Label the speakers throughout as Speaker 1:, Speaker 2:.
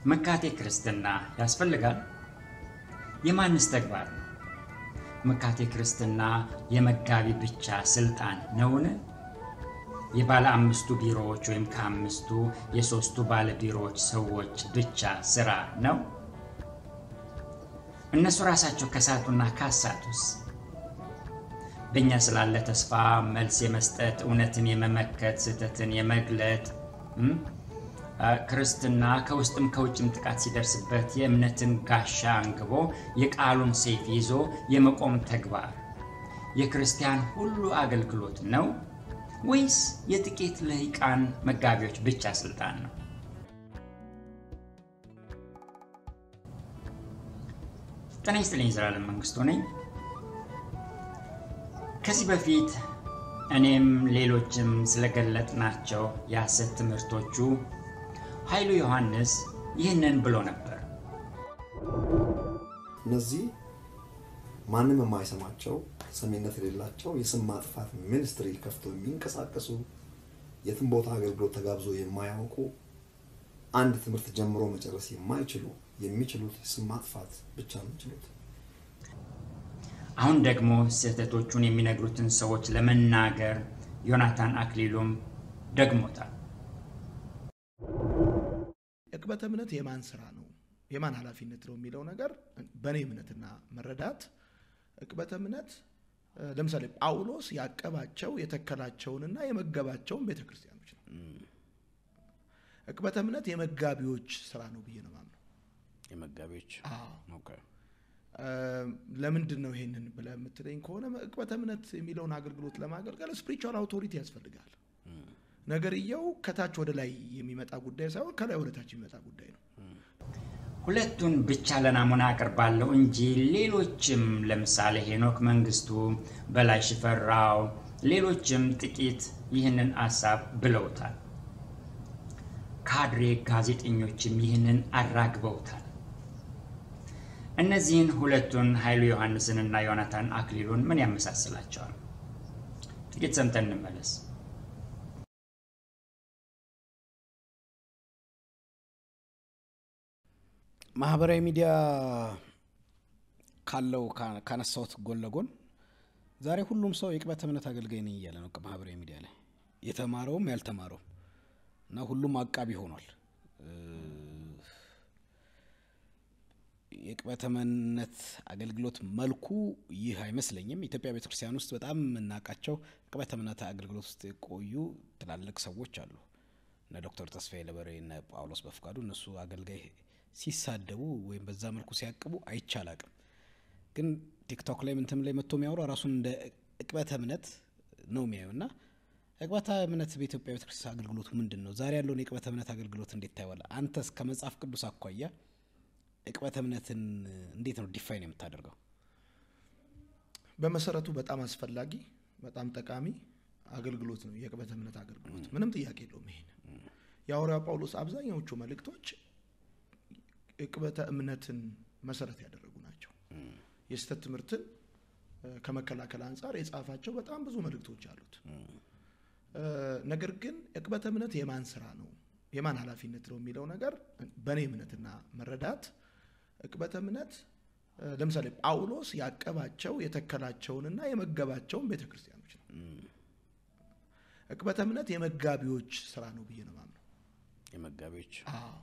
Speaker 1: መካቴ ክርስትና ያስፈልጋል? የማንስ ተግባር ነው? መካቴ ክርስትና የመጋቢ ብቻ ስልጣን ነውን? የባለ አምስቱ ቢሮዎች ወይም ከአምስቱ የሶስቱ ባለ ቢሮዎች ሰዎች ብቻ ስራ ነው? እነሱ ራሳቸው ከሳቱና ካሳቱስ? በእኛ ስላለ ተስፋ መልስ የመስጠት እውነትን የመመከት ስህተትን የመግለጥ ክርስትና ከውስጥም ከውጭም ጥቃት ሲደርስበት የእምነትን ጋሻ አንግቦ የቃሉን ሰይፍ ይዞ የመቆም ተግባር የክርስቲያን ሁሉ አገልግሎት ነው ወይስ የጥቂት ልሂቃን መጋቢዎች ብቻ ስልጣን ነው? ጤና ይስጥልኝ። ዘላለም መንግስቱ ነኝ። ከዚህ በፊት እኔም ሌሎችም ስለገለጥናቸው የሐሰት ትምህርቶቹ ኃይሉ ዮሐንስ ይህንን ብሎ ነበር።
Speaker 2: እነዚህ ማንም የማይሰማቸው ሰሚነት የሌላቸው የስም ማጥፋት ሚኒስትሪ ከፍቶ የሚንቀሳቀሱ የትም ቦታ አገልግሎት ተጋብዞ የማያውቁ አንድ ትምህርት ጀምሮ መጨረስ የማይችሉ የሚችሉት ስም ማጥፋት ብቻ ነው የሚችሉት።
Speaker 1: አሁን ደግሞ ስህተቶቹን የሚነግሩትን ሰዎች ለመናገር ዮናታን አክሊሉም ደግሞታል።
Speaker 3: ዕቅበተ እምነት የማን ስራ ነው የማን ኃላፊነት ነው የሚለው ነገር በእኔ እምነትና መረዳት ዕቅበተ እምነት ለምሳሌ ጳውሎስ ያቀባቸው የተከላቸውንና የመገባቸውን ቤተ ክርስቲያኖች ነው። ዕቅበተ እምነት የመጋቢዎች ስራ ነው ብዬ ነው ማምነው።
Speaker 4: የመጋቢዎች
Speaker 3: ለምንድን ነው ይሄንን ብለህ የምትለኝ ከሆነ ዕቅበተ እምነት የሚለውን አገልግሎት ለማገልገል ስፒሪቹዋል አውቶሪቲ ያስፈልጋል። ነገርየው ከታች ወደ ላይ የሚመጣ ጉዳይ ሳይሆን ከላይ ወደ ታች የሚመጣ ጉዳይ ነው።
Speaker 1: ሁለቱን ብቻ ለናሙና አቅርባለሁ እንጂ ሌሎችም ለምሳሌ ሄኖክ መንግስቱ፣ በላይ ሽፈራው፣ ሌሎችም ጥቂት ይህንን ሀሳብ ብለውታል። ካድሬ ጋዜጠኞችም ይህንን አራግበውታል። እነዚህን ሁለቱን ኃይሉ ዮሐንስንና ዮናታን አክሊሉን ምን ያመሳስላቸዋል? ጥቂት ሰምተን እንመለስ።
Speaker 4: ማህበራዊ ሚዲያ ካለው ካነሳሁት ጎን ለጎን ዛሬ ሁሉም ሰው የዕቅበተ እምነት አገልጋይ ነኝ እያለ ነው ማህበራዊ ሚዲያ ላይ የተማረውም ያልተማረውም እና ሁሉም አቃቢ ሆኗል። የዕቅበተ እምነት አገልግሎት መልኩ ይህ አይመስለኝም። ኢትዮጵያ ቤተክርስቲያን ውስጥ በጣም የምናውቃቸው ዕቅበተ እምነት አገልግሎት ውስጥ የቆዩ ትላልቅ ሰዎች አሉ። እነ ዶክተር ተስፋዬ ለበሬ፣ እነ ጳውሎስ በፍቃዱ እነሱ አገልጋይ ሲሳደቡ ወይም በዛ መልኩ ሲያቅቡ አይቻላቅም። ግን ቲክቶክ ላይ ምንትም ላይ መጥቶ የሚያወራው ራሱን እንደ ዕቅበተ እምነት ነው የሚያየው እና ዕቅበተ እምነት በኢትዮጵያ ቤተክርስቲያን አገልግሎቱ ምንድን ነው? ዛሬ ያለውን የዕቅበተ እምነት አገልግሎት እንዴት ታይዋለህ? አንተስ ከመጽሐፍ ቅዱስ አኳያ ዕቅበተ እምነትን እንዴት ነው ዲፋይን የምታደርገው?
Speaker 3: በመሰረቱ በጣም አስፈላጊ በጣም ጠቃሚ አገልግሎት ነው የዕቅበተ እምነት አገልግሎት፣ ምንም ጥያቄ የለውም። ይሄን የሐዋርያው ጳውሎስ አብዛኛዎቹ መልእክቶች ዕቅበተ እምነትን መሰረት ያደረጉ ናቸው። የስህተት ትምህርትን ከመከላከል አንጻር የጻፋቸው በጣም ብዙ መልእክቶች አሉት። ነገር ግን ዕቅበተ እምነት የማን ስራ ነው የማን ኃላፊነት ነው የሚለው ነገር በእኔ እምነትና መረዳት ዕቅበተ እምነት ለምሳሌ ጳውሎስ ያቀባቸው የተከላቸውንና የመገባቸውን ቤተ ክርስቲያኖች ነው። ዕቅበተ እምነት የመጋቢዎች ስራ ነው ብዬ ነው ማምነው።
Speaker 4: የመጋቢዎች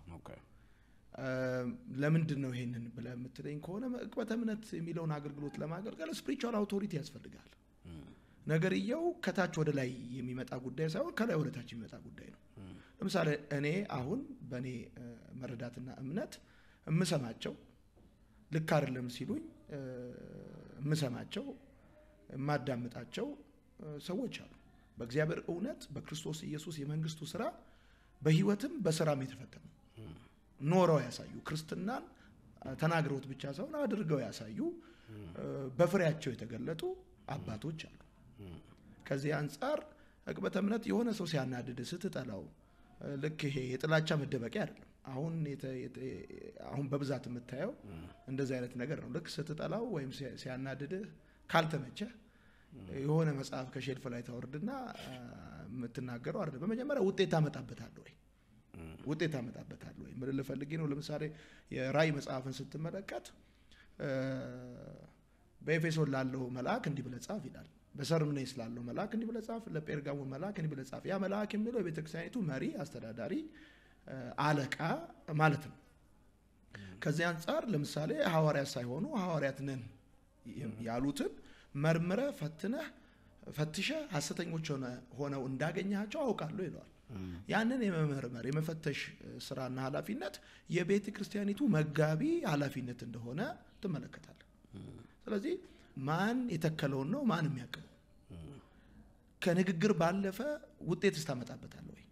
Speaker 3: ለምንድን ነው ይሄንን ብለህ የምትለኝ ከሆነ ዕቅበተ እምነት የሚለውን አገልግሎት ለማገልገል ስፒሪቹዋል አውቶሪቲ ያስፈልጋል። ነገርየው ከታች ወደ ላይ የሚመጣ ጉዳይ ሳይሆን ከላይ ወደ ታች የሚመጣ ጉዳይ ነው። ለምሳሌ እኔ አሁን በእኔ መረዳትና እምነት የምሰማቸው ልክ አይደለም ሲሉኝ የምሰማቸው የማዳምጣቸው ሰዎች አሉ። በእግዚአብሔር እውነት በክርስቶስ ኢየሱስ የመንግስቱ ስራ በህይወትም በስራም የተፈተኑ ኖረው ያሳዩ ክርስትናን ተናግረውት ብቻ ሳይሆን አድርገው ያሳዩ በፍሬያቸው የተገለጡ አባቶች አሉ። ከዚህ አንጻር ዕቅበተ እምነት የሆነ ሰው ሲያናድድ ስትጠላው ልክ ይሄ የጥላቻ መደበቂያ አይደለም። አሁን አሁን በብዛት የምታየው እንደዚህ አይነት ነገር ነው። ልክ ስትጠላው ወይም ሲያናድድህ ካልተመቸህ የሆነ መጽሐፍ ከሼልፍ ላይ ታወርድና የምትናገረው አይደለም። በመጀመሪያ ውጤት ታመጣበታለህ ወይ? ውጤት ታመጣበታል ወይ ምን ልፈልጌ ነው ለምሳሌ የራእይ መጽሐፍን ስትመለከት እ፣ በኤፌሶን ላለው መልአክ እንዲህ ብለህ ጻፍ ይላል በሰርምኔስ ላለው መልአክ እንዲህ ብለህ ጻፍ ለጴርጋሞ መልአክ እንዲህ ብለህ ጻፍ ያ መልአክ የሚለው የቤተ ክርስቲያኒቱ መሪ አስተዳዳሪ እ፣ አለቃ ማለት ነው ከዚህ አንጻር ለምሳሌ ሐዋርያት ሳይሆኑ ሐዋርያት ነን ያሉትን መርምረ ፈትነህ ፈትሸ ሐሰተኞች ሆነ- ሆነው እንዳገኛቸው አውቃለሁ ይለዋል። ያንን የመመርመር የመፈተሽ እ፣ ስራና ኃላፊነት የቤተ ክርስቲያኒቱ መጋቢ ኃላፊነት እንደሆነ ትመለከታለህ። ስለዚህ ማን የተከለውን ነው ማን የሚያቅመው? ከንግግር ባለፈ ውጤትስ ታመጣበታለህ ወይ?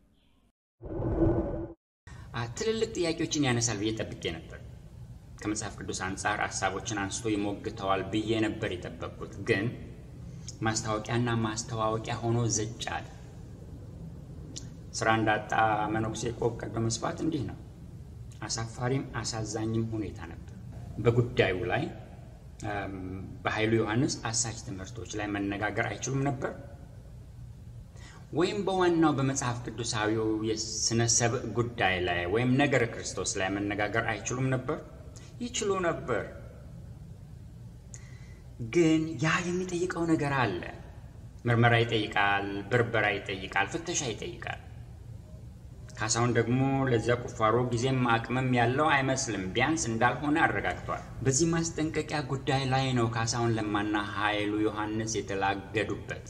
Speaker 1: አ፣ ትልልቅ ጥያቄዎችን ያነሳል ብዬ ጠብቄ ነበር። ከመጽሐፍ ቅዱስ አንጻር ሀሳቦችን አንስቶ ይሞግተዋል ብዬ ነበር የጠበቅኩት። ግን ማስታወቂያና ማስተዋወቂያ ሆኖ ዘጭ አለ። ስራ እንዳጣ መነኩሴ ቆብ ቀዶ መስፋት እንዲህ ነው። አሳፋሪም አሳዛኝም ሁኔታ ነበር። በጉዳዩ ላይ እም፣ በኃይሉ ዮሐንስ አሳች ትምህርቶች ላይ መነጋገር አይችሉም ነበር ወይም በዋናው በመጽሐፍ ቅዱሳዊው የስነ ሰብእ ጉዳይ ላይ ወይም ነገረ ክርስቶስ ላይ መነጋገር አይችሉም ነበር? ይችሉ ነበር። ግን ያ የሚጠይቀው ነገር አለ። ምርመራ ይጠይቃል፣ ብርበራ ይጠይቃል፣ ፍተሻ ይጠይቃል። ካሳሁን ደግሞ ለዚያ ቁፋሮ ጊዜም አቅምም ያለው አይመስልም። ቢያንስ እንዳልሆነ አረጋግጧል። በዚህ ማስጠንቀቂያ ጉዳይ ላይ ነው ካሳሁን ለማና ኃይሉ ዮሐንስ የተላገዱበት።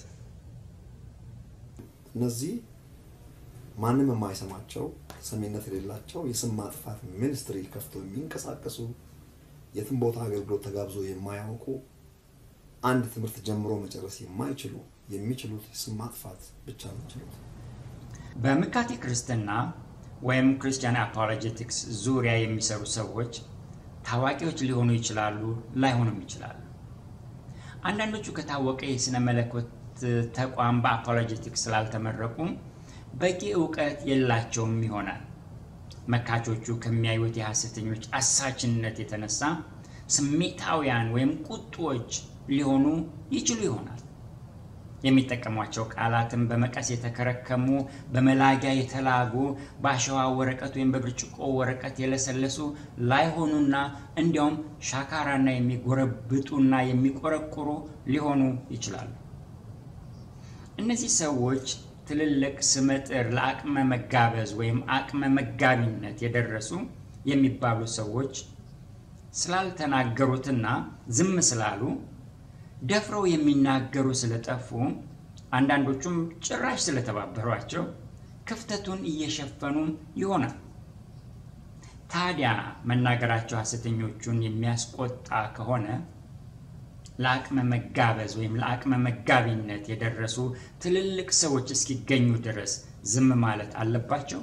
Speaker 2: እነዚህ ማንም የማይሰማቸው ሰሚነት የሌላቸው የስም ማጥፋት ሚኒስትሪ ከፍተው የሚንቀሳቀሱ የትም ቦታ አገልግሎት ተጋብዞ የማያውቁ አንድ ትምህርት ጀምሮ መጨረስ የማይችሉ የሚችሉት የስም ማጥፋት ብቻ ነው ችሉት።
Speaker 1: በምካቴ ክርስትና ወይም ክርስቲያን አፖሎጀቲክስ ዙሪያ የሚሰሩ ሰዎች ታዋቂዎች ሊሆኑ ይችላሉ፣ ላይሆኑም ይችላሉ። አንዳንዶቹ ከታወቀ የሥነ መለኮት ተቋም በአፖሎጀቲክስ ስላልተመረቁ በቂ እውቀት የላቸውም ይሆናል። መካቾቹ ከሚያዩት የሐሰተኞች አሳችነት የተነሳ ስሜታውያን ወይም ቁጡዎች ሊሆኑ ይችሉ ይሆናል። የሚጠቀሟቸው ቃላትም በመቀስ የተከረከሙ፣ በመላጊያ የተላጉ፣ በአሸዋ ወረቀት ወይም በብርጭቆ ወረቀት የለሰለሱ ላይሆኑና እንዲያውም ሻካራና የሚጎረብጡና የሚቆረቁሩ ሊሆኑ ይችላሉ። እነዚህ ሰዎች ትልልቅ ስመጥር ለአቅመ መጋበዝ ወይም አቅመ መጋቢነት የደረሱ የሚባሉ ሰዎች ስላልተናገሩትና ዝም ስላሉ ደፍረው የሚናገሩ ስለጠፉ አንዳንዶቹም ጭራሽ ስለተባበሯቸው ክፍተቱን እየሸፈኑ ይሆናል። ታዲያ መናገራቸው ሐሰተኞቹን የሚያስቆጣ ከሆነ ለአቅመ መጋበዝ ወይም ለአቅመ መጋቢነት የደረሱ ትልልቅ ሰዎች እስኪገኙ ድረስ ዝም ማለት አለባቸው?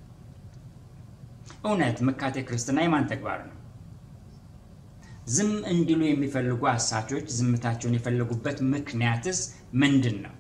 Speaker 1: እውነት ምካቴ ክርስትና የማን ተግባር ነው? ዝም እንዲሉ የሚፈልጉ አሳቾች ዝምታቸውን የፈለጉበት ምክንያትስ ምንድን ነው?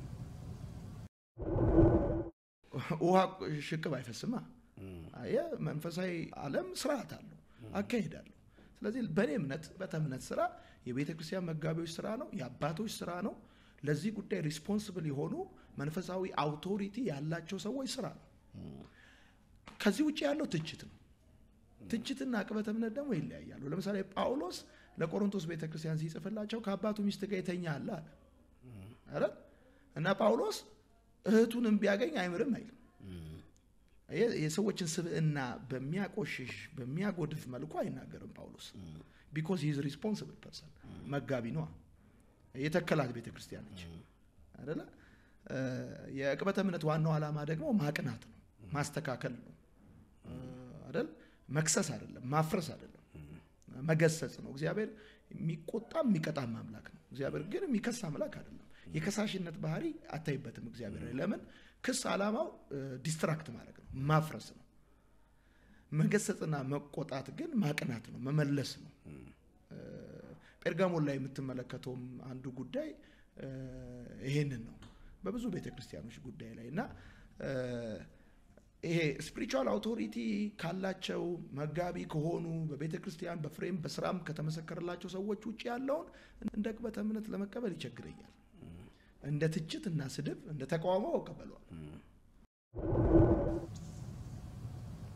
Speaker 3: ውሃ ሽቅብ አይፈስማ። አየህ፣ መንፈሳዊ ዓለም ስርዓት አለው፣ አካሄድ አለው። ስለዚህ በእኔ እምነት ቤተ እምነት ስራ የቤተ ክርስቲያን መጋቢዎች ስራ ነው፣ የአባቶች ስራ ነው። ለዚህ ጉዳይ ሪስፖንስብል የሆኑ መንፈሳዊ አውቶሪቲ ያላቸው ሰዎች ስራ ነው። ከዚህ ውጭ ያለው ትችት ነው። ትችትና ቅበተ እምነት ደግሞ ይለያያሉ። ለምሳሌ ጳውሎስ ለቆሮንቶስ ቤተ ክርስቲያን ሲጽፍላቸው ከአባቱ ሚስት ጋር የተኛ አለ አለ አይደል? እና ጳውሎስ እህቱንም ቢያገኝ አይምርም አይልም። የ- የሰዎችን ስብዕና በሚያቆሽሽ በሚያጎድፍ መልኩ አይናገርም ጳውሎስ ቢኮዝ ሂዝ ሪስፖንስብል ፐርሰን መጋቢ ነዋ። የተከላት ቤተ ክርስቲያን ነች አይደለ? እ፣ የቅበተ እምነት ዋናው ዓላማ ደግሞ ማቅናት ነው፣ ማስተካከል ነው እ፣ አይደል? መክሰስ አይደለም፣ ማፍረስ አይደለም፣ መገሰጽ ነው። እግዚአብሔር የሚቆጣም የሚቀጣም አምላክ ነው። እግዚአብሔር ግን የሚከስ አምላክ አይደለም። የከሳሽነት ባህሪ አታይበትም እግዚአብሔር ላይ። ለምን? ክስ ዓላማው ዲስትራክት ማድረግ ነው፣ ማፍረስ ነው። መገሰጽና መቆጣት ግን ማቅናት ነው፣ መመለስ ነው። ጴርጋሞን ላይ የምትመለከተውም አንዱ ጉዳይ እ፣ ይሄንን ነው። በብዙ ቤተ ክርስቲያኖች ጉዳይ ላይ እና እ፣ ይሄ ስፒሪቹዋል አውቶሪቲ ካላቸው መጋቢ ከሆኑ በቤተ ክርስቲያን በፍሬም በስራም ከተመሰከረላቸው ሰዎች ውጭ ያለውን እንደ ቅበተ እምነት ለመቀበል ይቸግረኛል። እንደ ትችት እና ስድብ እንደ ተቃውሞ እቀበለዋል።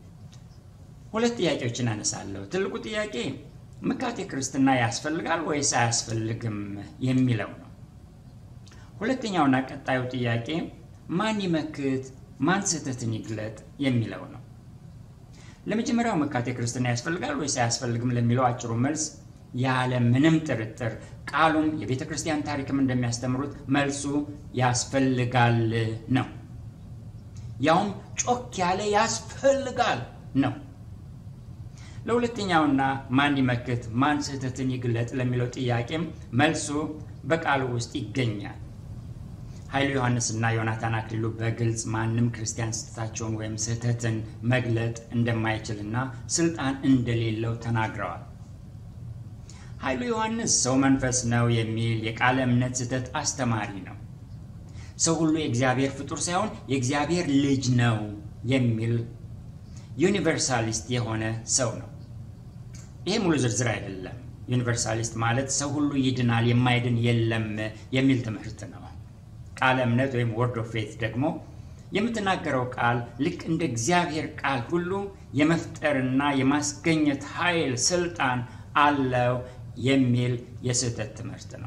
Speaker 1: ሁለት ጥያቄዎችን አነሳለሁ። ትልቁ ጥያቄ መካቴ ክርስትና ያስፈልጋል ወይስ አያስፈልግም የሚለው ነው። ሁለተኛውና ቀጣዩ ጥያቄ ማን ይመክት፣ ማን ስህተትን ይግለጥ የሚለው ነው። ለመጀመሪያው መካቴ ክርስትና ያስፈልጋል ወይስ አያስፈልግም ለሚለው አጭሩ መልስ ያለ ምንም ጥርጥር ቃሉም የቤተ ክርስቲያን ታሪክም እንደሚያስተምሩት መልሱ ያስፈልጋል ነው። ያውም ጮክ ያለ ያስፈልጋል ነው። ለሁለተኛውና ማን ይመክት ማን ስህተትን ይግለጥ ለሚለው ጥያቄም መልሱ በቃሉ ውስጥ ይገኛል። ኃይሉ ዮሐንስና ዮናታን አክሊሉ በግልጽ ማንም ክርስቲያን ስህተታቸውን ወይም ስህተትን መግለጥ እንደማይችልና ስልጣን እንደሌለው ተናግረዋል። ኃይሉ ዮሐንስ ሰው መንፈስ ነው የሚል የቃለ እምነት ስህተት አስተማሪ ነው። ሰው ሁሉ የእግዚአብሔር ፍጡር ሳይሆን የእግዚአብሔር ልጅ ነው የሚል ዩኒቨርሳሊስት የሆነ ሰው ነው። ይሄ ሙሉ ዝርዝር አይደለም። ዩኒቨርሳሊስት ማለት ሰው ሁሉ ይድናል፣ የማይድን የለም የሚል ትምህርት ነው። ቃለ እምነት ወይም ወርድ ኦፍ ፌት ደግሞ የምትናገረው ቃል ልክ እንደ እግዚአብሔር ቃል ሁሉ የመፍጠርና የማስገኘት ኃይል፣ ስልጣን አለው የሚል የስህተት ትምህርት ነው።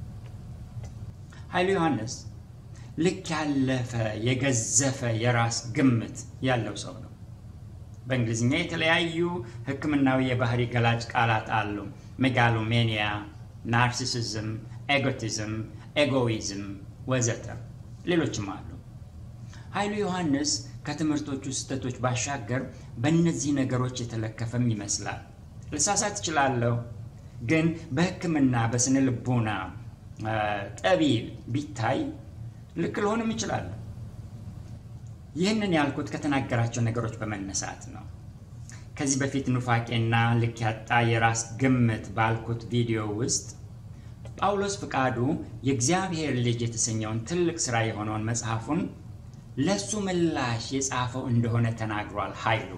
Speaker 1: ኃይሉ ዮሐንስ ልክ ያለፈ የገዘፈ የራስ ግምት ያለው ሰው ነው። በእንግሊዝኛ የተለያዩ ሕክምናዊ የባህሪ ገላጭ ቃላት አሉ። ሜጋሎሜኒያ፣ ናርሲሲዝም፣ ኤጎቲዝም፣ ኤጎይዝም ወዘተ ሌሎችም አሉ። ኃይሉ ዮሐንስ ከትምህርቶቹ ስህተቶች ባሻገር በእነዚህ ነገሮች የተለከፈም ይመስላል። ልሳሳት እችላለሁ፣ ግን በሕክምና በስነ ልቦና ጠቢብ ቢታይ ልክ ልሆንም እችላለሁ። ይህንን ያልኩት ከተናገራቸው ነገሮች በመነሳት ነው። ከዚህ በፊት ኑፋቄና ልክ ያጣ የራስ ግምት ባልኩት ቪዲዮ ውስጥ ጳውሎስ ፍቃዱ የእግዚአብሔር ልጅ የተሰኘውን ትልቅ ስራ የሆነውን መጽሐፉን ለሱ ምላሽ የጻፈው እንደሆነ ተናግሯል። ኃይሉ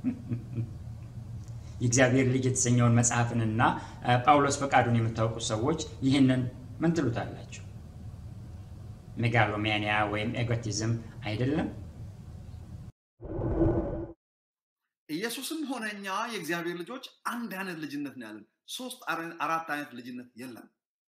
Speaker 1: የእግዚአብሔር ልጅ የተሰኘውን መጽሐፍንና ጳውሎስ ፈቃዱን የምታውቁ ሰዎች ይህንን ምን ትሉታላችሁ? ሜጋሎማኒያ ወይም ኤጎቲዝም አይደለም?
Speaker 2: ኢየሱስም ሆነ እኛ የእግዚአብሔር ልጆች አንድ አይነት ልጅነት ነው ያለን። ሶስት አራት አይነት ልጅነት የለም።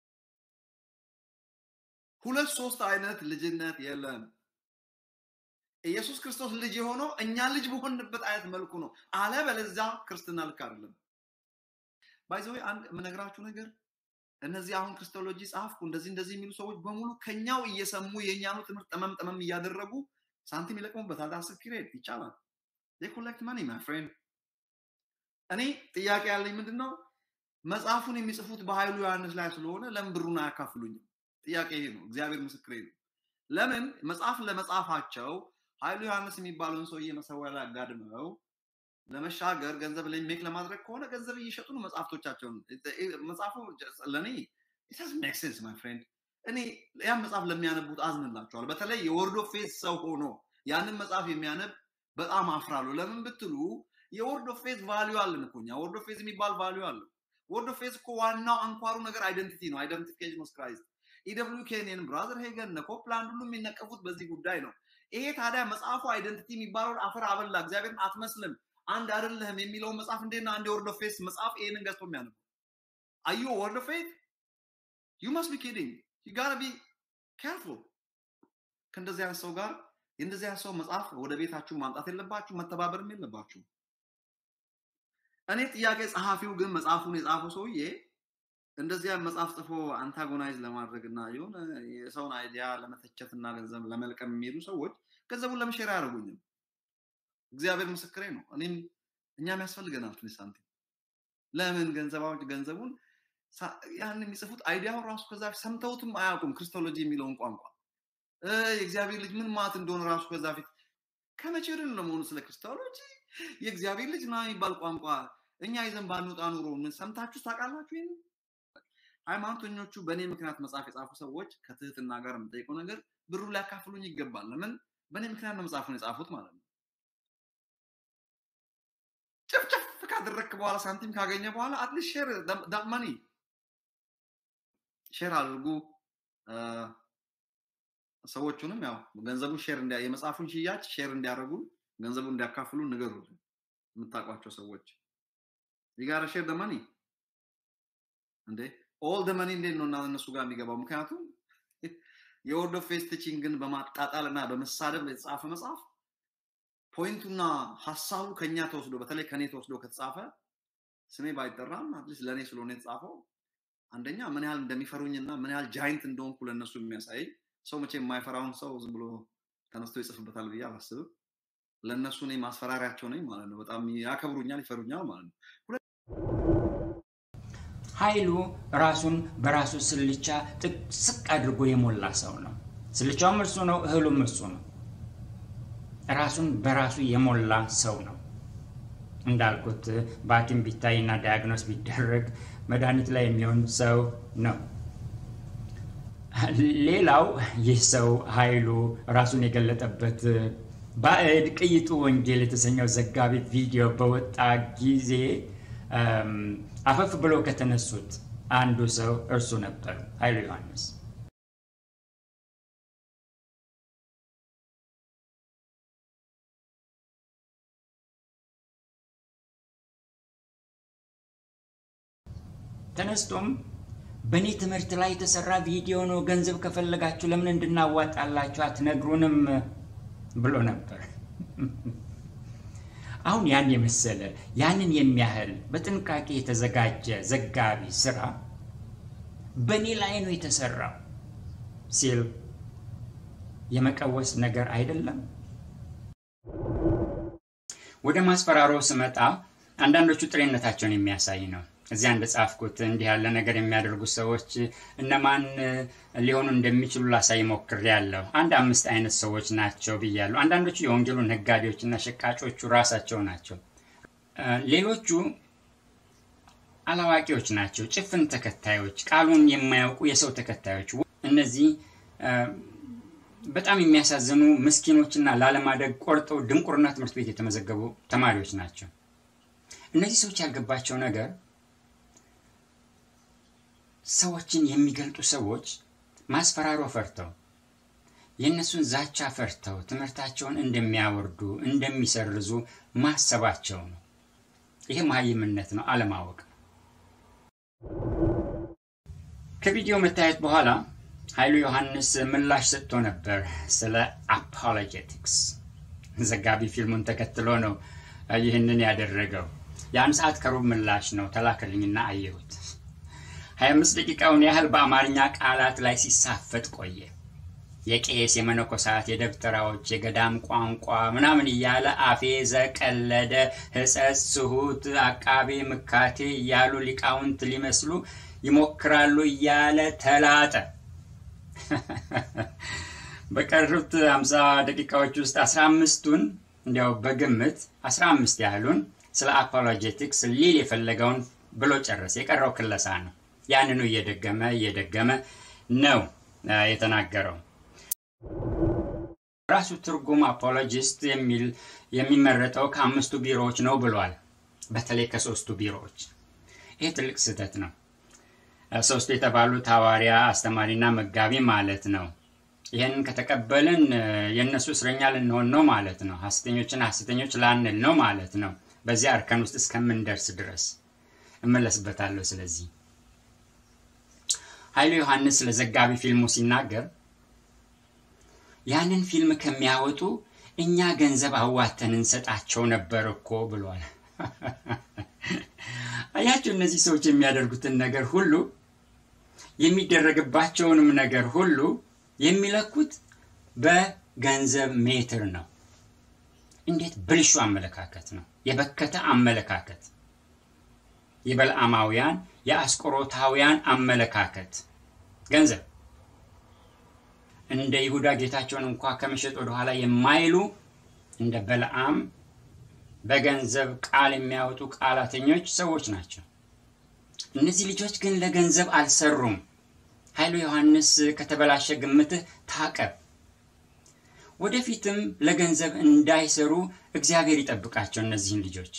Speaker 2: ሁለት ሶስት አይነት ልጅነት የለም። ኢየሱስ ክርስቶስ ልጅ የሆነው እኛ ልጅ በሆንበት አይነት መልኩ ነው። አለበለዚያ ክርስትና ልክ አይደለም። ባይዘዌ አንድ የምነግራችሁ ነገር እነዚህ አሁን ክርስቶሎጂ ጻፍኩ እንደዚህ እንደዚህ የሚሉ ሰዎች በሙሉ ከኛው እየሰሙ የእኛኑ ትምህርት ጠመም ጠመም እያደረጉ ሳንቲም ይለቅሙበታል። አስር ፒሪየድ ይቻላል። ኮሌክት ማኒ ማይ ፍሬንድ። እኔ ጥያቄ ያለኝ ምንድን ነው መጽሐፉን የሚጽፉት በኃይሉ ዮሐንስ ላይ ስለሆነ ለምን ብሩን አያካፍሉኝም? ጥያቄ ይሄ ነው። እግዚአብሔር ምስክሬ ነው። ለምን መጽሐፍ ለመጻፋቸው ኃይሉ ዮሐንስ የሚባለውን ሰውዬ መሰዊያ ላይ አጋድመው ለመሻገር ገንዘብ ሜክ ለማድረግ ከሆነ ገንዘብ እየሸጡ ነው መጽሐፍቶቻቸውን። መጽሐፉ ለእኔ ሜክ ሴንስ ማይ ፍሬንድ። እኔ ያን መጽሐፍ ለሚያነቡት አዝንላቸዋል። በተለይ የወርዶ ፌዝ ሰው ሆኖ ያንን መጽሐፍ የሚያነብ በጣም አፍራለሁ። ለምን ብትሉ የወርድ ኦፍ ፌዝ ቫሊዩ አለን እኮ እኛ። ወርድ ኦፍ ፌዝ የሚባል ቫሊዩ አለው። ወርድ ኦፍ ፌዝ እኮ ዋናው አንኳሩ ነገር አይደንቲቲ ነው። አይደንቲፊኬሽን ኦፍ ክራይስት ኢደብሊው ኬንን ብራዘር ሄገን እነ ኮፕላንድ ሁሉ የሚነቀፉት በዚህ ጉዳይ ነው። ይሄ ታዲያ መጽሐፉ አይደንቲቲ የሚባለውን አፈር አበላ እግዚአብሔርን አትመስልም አንድ አይደለህም የሚለውን መጽሐፍ እንዴና አንድ የወርድ ኦፍ ፌዝ መጽሐፍ ይሄንን ገዝቶ የሚያነቡ አዩ ወርድ ኦፍ ፌዝ ዩ መስት ቢ ኪዲንግ ዩ ጋር ቢ ኬርፉል ከእንደዚህ አይነት ሰው ጋር የእንደዚህ አይነት ሰው መጽሐፍ ወደ ቤታችሁ ማምጣት የለባችሁ፣ መተባበርም የለባችሁ። እኔ ጥያቄ ጸሐፊው ግን መጽሐፉን የጻፈው ሰውዬ እንደዚያ መጽሐፍ ጽፎ አንታጎናይዝ ለማድረግ እና የሆነ የሰውን አይዲያ ለመተቸት እና ገንዘብ ለመልቀም የሚሄዱ ሰዎች ገንዘቡን ለመሸር አያደርጉኝም። እግዚአብሔር ምስክሬ ነው። እኔም እኛም ያስፈልገናል ትንሽ ሳንቲም። ለምን ገንዘባዎች ገንዘቡን ያን የሚጽፉት አይዲያውን ራሱ ከዛ ሰምተውትም አያውቁም። ክርስቶሎጂ የሚለውን ቋንቋ የእግዚአብሔር ልጅ ምን ማለት እንደሆነ ራሱ ከዛ ፊት ከመቼ ድን ለመሆኑ ስለ ክርስቶሎጂ የእግዚአብሔር ልጅ ና የሚባል ቋንቋ እኛ ይዘን ባንወጣ ኑሮ ምን ሰምታችሁ ታውቃላችሁ? ይህን ሃይማኖተኞቹ በእኔ ምክንያት መጽሐፍ የጻፉ ሰዎች ከትህትና ጋር የምጠይቀው ነገር ብሩ ሊያካፍሉኝ ይገባል። ለምን በእኔ ምክንያት ነው መጽሐፉን የጻፉት ማለት ነው። ጭፍጭፍ ካደረግክ በኋላ ሳንቲም ካገኘ በኋላ አትሊስት ሼር ዳት መኒ ሼር አድርጉ። ሰዎቹንም ያው ገንዘቡን ሼር እንዲያ የመጽሐፉን ሽያጭ ሼር እንዲያደርጉ ገንዘቡን እንዲያካፍሉ ንገሩልን። የምታውቋቸው ሰዎች የጋራ ሼር ደመኒ እንዴ ኦል ደመኒ እንዴት ነው እና እነሱ ጋር የሚገባው? ምክንያቱም የወርድ ኦፍ ፌስ ቲቺንግን በማጣጣል እና በመሳደብ የተጻፈ መጽሐፍ ፖይንቱና ሀሳቡ ከኛ ተወስዶ በተለይ ከኔ ተወስዶ ከተጻፈ ስሜ ባይጠራም አትሊስት ለእኔ ስለሆነ የተጻፈው አንደኛ ምን ያህል እንደሚፈሩኝና ምን ያህል ጃይንት እንደሆንኩ ለእነሱ የሚያሳይ ሰው መቼ የማይፈራውን ሰው ዝም ብሎ ተነስቶ ይጽፍበታል ብዬ አላስብም። ለእነሱ እኔ ማስፈራሪያቸው ነኝ ማለት ነው። በጣም ያከብሩኛል፣ ይፈሩኛል ማለት ነው።
Speaker 1: ኃይሉ ራሱን በራሱ ስልቻ ጥቅስቅ አድርጎ የሞላ ሰው ነው። ስልቻውም እርሱ ነው፣ እህሉም እርሱ ነው። ራሱን በራሱ የሞላ ሰው ነው። እንዳልኩት በሐኪም ቢታይና ዳያግኖስ ቢደረግ መድኃኒት ላይ የሚሆን ሰው ነው። ሌላው ይህ ሰው ኃይሉ ራሱን የገለጠበት ባዕድ ቅይጡ ወንጌል የተሰኘው ዘጋቢ ቪዲዮ በወጣ ጊዜ አፈፍ ብለው ከተነሱት አንዱ ሰው እርሱ ነበር፣ ኃይሉ ዮሐንስ። ተነስቶም በእኔ ትምህርት ላይ የተሰራ ቪዲዮ ነው፣ ገንዘብ ከፈለጋችሁ ለምን እንድናዋጣላችሁ አትነግሩንም ብሎ ነበር። አሁን ያን የመሰለ ያንን የሚያህል በጥንቃቄ የተዘጋጀ ዘጋቢ ስራ በእኔ ላይ ነው የተሰራው ሲል የመቀወስ ነገር አይደለም። ወደ ማስፈራሮ ስመጣ አንዳንዶቹ ጥሬነታቸውን የሚያሳይ ነው። እዚያ እንደጻፍኩት እንዲህ ያለ ነገር የሚያደርጉ ሰዎች እነማን ሊሆኑ እንደሚችሉ ላሳይ ሞክሬያለሁ። አንድ አምስት አይነት ሰዎች ናቸው ብያለሁ። አንዳንዶቹ የወንጌሉ ነጋዴዎችና ሸቃጮቹ ራሳቸው ናቸው። ሌሎቹ አላዋቂዎች ናቸው፣ ጭፍን ተከታዮች፣ ቃሉን የማያውቁ የሰው ተከታዮች። እነዚህ በጣም የሚያሳዝኑ ምስኪኖችና ላለማደግ ቆርጠው ድንቁርና ትምህርት ቤት የተመዘገቡ ተማሪዎች ናቸው። እነዚህ ሰዎች ያልገባቸው ነገር ሰዎችን የሚገልጡ ሰዎች ማስፈራሮ ፈርተው የእነሱን ዛቻ ፈርተው ትምህርታቸውን እንደሚያወርዱ እንደሚሰርዙ ማሰባቸው ነው። ይህ መሀይምነት ነው፣ አለማወቅ። ከቪዲዮ መታየት በኋላ ኃይሉ ዮሐንስ ምላሽ ሰጥቶ ነበር ስለ አፖሎጀቲክስ። ዘጋቢ ፊልሙን ተከትሎ ነው ይህንን ያደረገው። የአንድ ሰዓት ከሩብ ምላሽ ነው ተላከልኝና አየሁት። 25 ደቂቃውን ያህል በአማርኛ ቃላት ላይ ሲሳፈጥ ቆየ። የቄስ የመነኮሳት፣ የደብተራዎች፣ የገዳም ቋንቋ ምናምን እያለ አፌዘ፣ ቀለደ፣ ሕጸጽ፣ ስሁት፣ አቃቤ፣ ምካቴ እያሉ ሊቃውንት ሊመስሉ ይሞክራሉ እያለ ተላጠ። በቀሩት 50 ደቂቃዎች ውስጥ 15ቱን እንዲያው በግምት 15 ያህሉን ስለ አፖሎጀቲክስ ሊል የፈለገውን ብሎ ጨረሰ። የቀረው ክለሳ ነው። ያንኑ እየደገመ እየደገመ ነው የተናገረው። ራሱ ትርጉም አፖሎጂስት የሚል የሚመረጠው ከአምስቱ ቢሮዎች ነው ብሏል። በተለይ ከሶስቱ ቢሮዎች። ይህ ትልቅ ስህተት ነው። ሶስቱ የተባሉት ሐዋርያ፣ አስተማሪና መጋቢ ማለት ነው። ይህንን ከተቀበልን የእነሱ እስረኛ ልንሆን ነው ማለት ነው። ሐሰተኞችን ሐሰተኞች ላንል ነው ማለት ነው። በዚያ እርከን ውስጥ እስከምንደርስ ድረስ እመለስበታለሁ። ስለዚህ ኃይሉ ዮሐንስ ስለ ዘጋቢ ፊልሙ ሲናገር ያንን ፊልም ከሚያወጡ እኛ ገንዘብ አዋተን እንሰጣቸው ነበር እኮ ብሏል። አያቸው እነዚህ ሰዎች የሚያደርጉትን ነገር ሁሉ የሚደረግባቸውንም ነገር ሁሉ የሚለኩት በገንዘብ ሜትር ነው። እንዴት ብልሹ አመለካከት ነው! የበከተ አመለካከት የበልዓማውያን የአስቆሮታውያን አመለካከት ገንዘብ እንደ ይሁዳ ጌታቸውን እንኳ ከመሸጥ ወደኋላ የማይሉ እንደ በልዓም በገንዘብ ቃል የሚያወጡ ቃላተኞች ሰዎች ናቸው። እነዚህ ልጆች ግን ለገንዘብ አልሰሩም። ኃይሉ ዮሐንስ ከተበላሸ ግምትህ ታቀብ። ወደፊትም ለገንዘብ እንዳይሰሩ እግዚአብሔር ይጠብቃቸው እነዚህን ልጆች።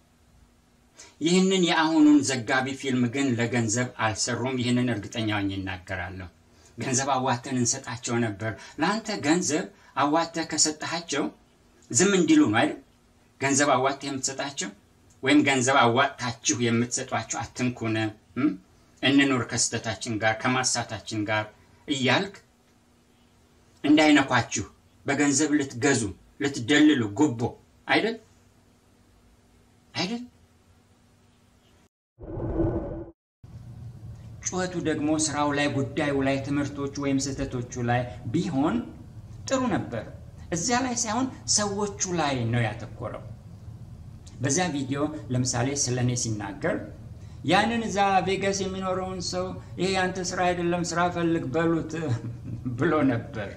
Speaker 1: ይህንን የአሁኑን ዘጋቢ ፊልም ግን ለገንዘብ አልሰሩም። ይህንን እርግጠኛ ሆኜ እናገራለሁ። ገንዘብ አዋተን እንሰጣቸው ነበር። ለአንተ ገንዘብ አዋተህ ከሰጠሃቸው ዝም እንዲሉ ነው አይደል? ገንዘብ አዋጥ የምትሰጣቸው ወይም ገንዘብ አዋጥታችሁ የምትሰጧቸው አትንኩን፣ እንኑር ከስተታችን ጋር ከማሳታችን ጋር እያልክ እንዳይነኳችሁ በገንዘብ ልትገዙ ልትደልሉ ጉቦ አይደል አይደል? ጩኸቱ ደግሞ ስራው ላይ ጉዳዩ ላይ ትምህርቶቹ ወይም ስህተቶቹ ላይ ቢሆን ጥሩ ነበር። እዚያ ላይ ሳይሆን ሰዎቹ ላይ ነው ያተኮረው። በዚያ ቪዲዮ ለምሳሌ ስለ እኔ ሲናገር ያንን እዛ ቬጋስ የሚኖረውን ሰው ይሄ ያንተ ስራ አይደለም፣ ስራ ፈልግ በሉት ብሎ ነበር።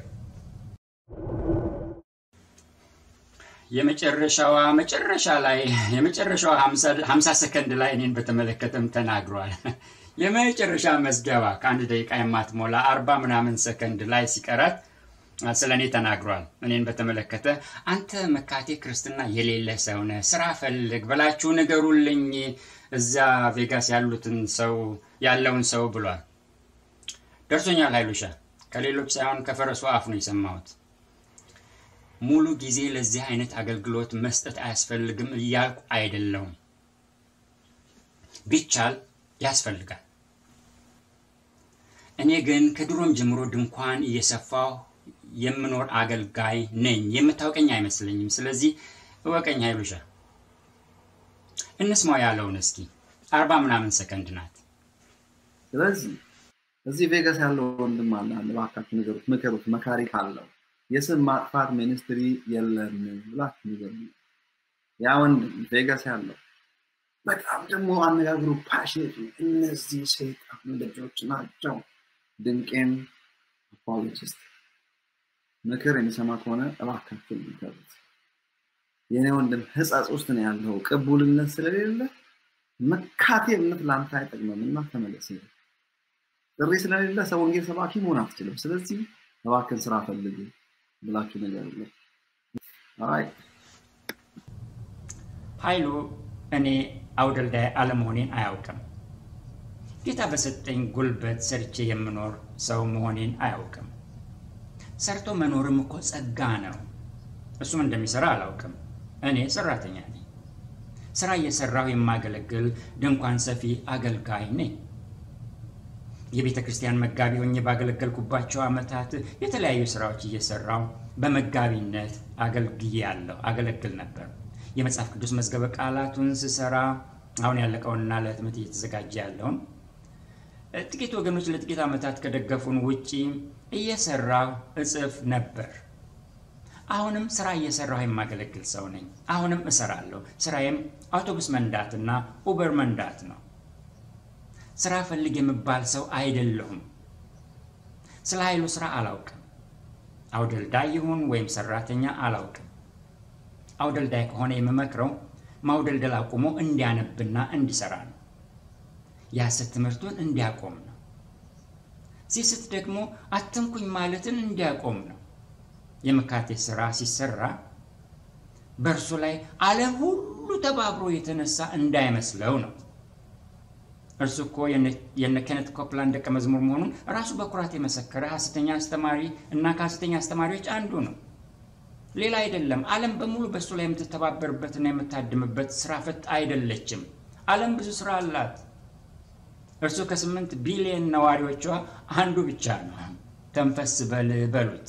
Speaker 1: የመጨረሻዋ መጨረሻ ላይ የመጨረሻዋ ሀምሳ ሰከንድ ላይ እኔን በተመለከተም ተናግሯል። የመጨረሻ መዝገባ ከአንድ ደቂቃ የማትሞላ አርባ ምናምን ሰከንድ ላይ ሲቀራት ስለ እኔ ተናግሯል። እኔን በተመለከተ አንተ መካቴ ክርስትና የሌለ ሰው ነህ፣ ስራ ፈልግ ብላችሁ ንገሩልኝ እዛ ቬጋስ ያሉትን ሰው ያለውን ሰው ብሏል። ደርሶኛል ኃይሉሻ። ከሌሎች ሳይሆን ከፈረሱ አፍ ነው የሰማሁት። ሙሉ ጊዜ ለዚህ አይነት አገልግሎት መስጠት አያስፈልግም እያልኩ አይደለውም። ቢቻል ያስፈልጋል። እኔ ግን ከድሮም ጀምሮ ድንኳን እየሰፋሁ የምኖር አገልጋይ ነኝ። የምታውቀኝ አይመስለኝም። ስለዚህ እወቀኝ ኃይሉሻ። እንስማው ያለውን እስኪ። አርባ ምናምን ሰከንድ ናት።
Speaker 5: ስለዚህ እዚህ ቬጋስ ያለው ወንድም አለ አለ እባካችሁ ንገሩት፣ ምከሩት፣ መካሪ ካለው የስም ማጥፋት ሚኒስትሪ የለም ብላችሁ ንገሩ። ያ ወንድም ቬጋስ ያለው በጣም ደግሞ አነጋግሩ ፓሽኔት እነዚህ ሰይጣን ልጆች ናቸው። ድንቄም አፖሎጂስት ምክር የሚሰማ ከሆነ እባካችሁ ንገሩት። የኔ ወንድም ህጸጽ ውስጥ ነው ያለው ቅቡልነት ስለሌለ መካቴ እምነት ለአንተ አይጠቅምም እና ተመለስ። ጥሪ ስለሌለ ሰው ወንጌል ሰባኪ መሆን አትችልም። ስለዚህ እባክን ስራ ፈልግ ብላችሁ ነገር አይ
Speaker 1: ኃይሉ እኔ አውደልዳይ አለመሆኔን አያውቅም። ጌታ በሰጠኝ ጉልበት ሰርቼ የምኖር ሰው መሆኔን አያውቅም። ሰርቶ መኖርም እኮ ጸጋ ነው። እሱም እንደሚሰራ አላውቅም። እኔ ሰራተኛ ነኝ። ስራ እየሰራሁ የማገለግል ድንኳን ሰፊ አገልጋይ ነኝ። የቤተ ክርስቲያን መጋቢ ሆኜ ባገለገልኩባቸው ዓመታት የተለያዩ ስራዎች እየሰራው በመጋቢነት አገልግያለሁ፣ አገለግል ነበር። የመጽሐፍ ቅዱስ መዝገበ ቃላቱን ስሰራ አሁን ያለቀውንና ለህትመት እየተዘጋጀ ያለውን ጥቂት ወገኖች ለጥቂት ዓመታት ከደገፉን ውጪ እየሰራሁ እጽፍ ነበር። አሁንም ስራ እየሰራሁ የማገለግል ሰው ነኝ። አሁንም እሰራለሁ። ስራዬም አውቶቡስ መንዳትና ኡበር መንዳት ነው። ስራ ፈልግ የምባል ሰው አይደለሁም። ስለ ኃይሉ ስራ አላውቅም። አውደልዳይ ይሁን ወይም ሰራተኛ አላውቅም። አውደልዳይ ከሆነ የምመክረው ማውደልደል አቁሞ እንዲያነብና እንዲሰራ ነው። የሐሰት ትምህርቱን እንዲያቆም ነው። ሲስት ደግሞ አትንኩኝ ማለትን እንዲያቆም ነው። የመካቴ ስራ ሲሰራ በእርሱ ላይ ዓለም ሁሉ ተባብሮ የተነሳ እንዳይመስለው ነው። እርሱ እኮ የነ ኬነት ኮፕላንድ ደቀ መዝሙር መሆኑን ራሱ በኩራት የመሰከረ ሐሰተኛ አስተማሪ እና ከሐሰተኛ አስተማሪዎች አንዱ ነው። ሌላ አይደለም። ዓለም በሙሉ በእሱ ላይ የምትተባበርበትና የምታድምበት ስራ ፈት አይደለችም። ዓለም ብዙ ስራ አላት። እርሱ ከስምንት ቢሊዮን ነዋሪዎቿ አንዱ ብቻ ነው። ተንፈስ በል በሉት።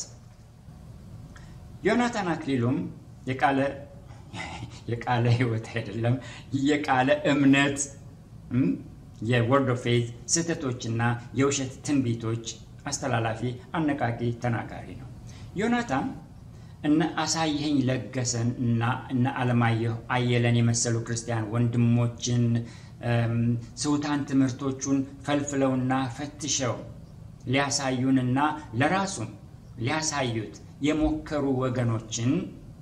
Speaker 1: ዮናታን አክሊሉም የቃለ የቃለ ህይወት አይደለም የቃለ እምነት የወርድ ኦፍ ፌዝ ስህተቶችና የውሸት ትንቢቶች አስተላላፊ አነቃቂ ተናጋሪ ነው። ዮናታን እነ አሳየኝ ለገሰን እና እነ አለማየሁ አየለን የመሰሉ ክርስቲያን ወንድሞችን ስውታን ትምህርቶቹን ፈልፍለውና ፈትሸው ሊያሳዩንና ለራሱም ሊያሳዩት የሞከሩ ወገኖችን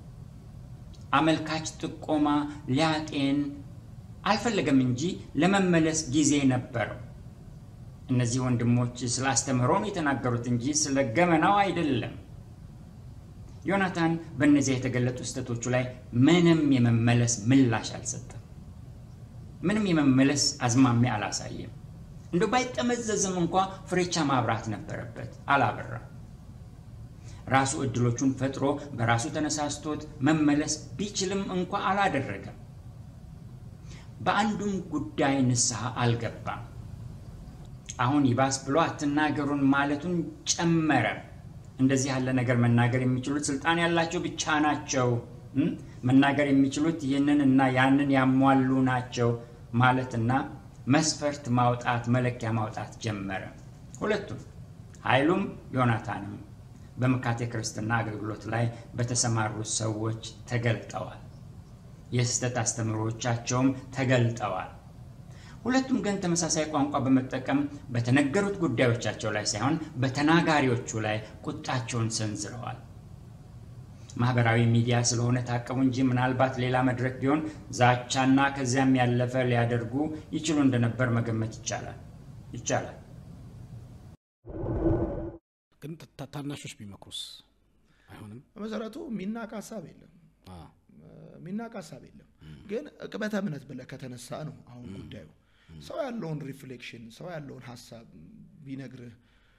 Speaker 1: አመልካች ጥቆማ ሊያጤን አልፈለገም እንጂ ለመመለስ ጊዜ ነበረው። እነዚህ ወንድሞች ስለ አስተምህሮ ነው የተናገሩት እንጂ ስለ ገመናው አይደለም። ዮናታን በእነዚያ የተገለጡ ስህተቶቹ ላይ ምንም የመመለስ ምላሽ አልሰጠም። ምንም የመመለስ አዝማሚያ አላሳየም። እንደ ባይጠመዘዝም እንኳ ፍሬቻ ማብራት ነበረበት፣ አላበራም። ራሱ እድሎቹን ፈጥሮ በራሱ ተነሳስቶት መመለስ ቢችልም እንኳ አላደረገም። በአንዱም ጉዳይ ንስሐ አልገባም። አሁን ይባስ ብሎ አትናገሩን ማለቱን ጨመረ። እንደዚህ ያለ ነገር መናገር የሚችሉት ስልጣን ያላቸው ብቻ ናቸው። መናገር የሚችሉት ይህንን እና ያንን ያሟሉ ናቸው ማለትና መስፈርት ማውጣት፣ መለኪያ ማውጣት ጀመረ። ሁለቱም ኃይሉም ዮናታንም በመካቴ ክርስትና አገልግሎት ላይ በተሰማሩ ሰዎች ተገልጠዋል። የስህተት አስተምህሮቻቸውም ተገልጠዋል። ሁለቱም ግን ተመሳሳይ ቋንቋ በመጠቀም በተነገሩት ጉዳዮቻቸው ላይ ሳይሆን በተናጋሪዎቹ ላይ ቁጣቸውን ሰንዝረዋል። ማህበራዊ ሚዲያ ስለሆነ ታቀቡ እንጂ ምናልባት ሌላ መድረክ ቢሆን ዛቻና ከዚያም ያለፈ ሊያደርጉ ይችሉ እንደነበር መገመት ይቻላል ይቻላል።
Speaker 4: ግን ታናሾች ቢመክሩስ አይሆንም?
Speaker 3: በመሰረቱ የሚናቅ ሀሳብ የለም የሚናቅ ሀሳብ የለም። ግን እቅበተ እምነት ብለህ ከተነሳ ነው አሁን ጉዳዩ ሰው ያለውን ሪፍሌክሽን ሰው ያለውን ሀሳብ ቢነግርህ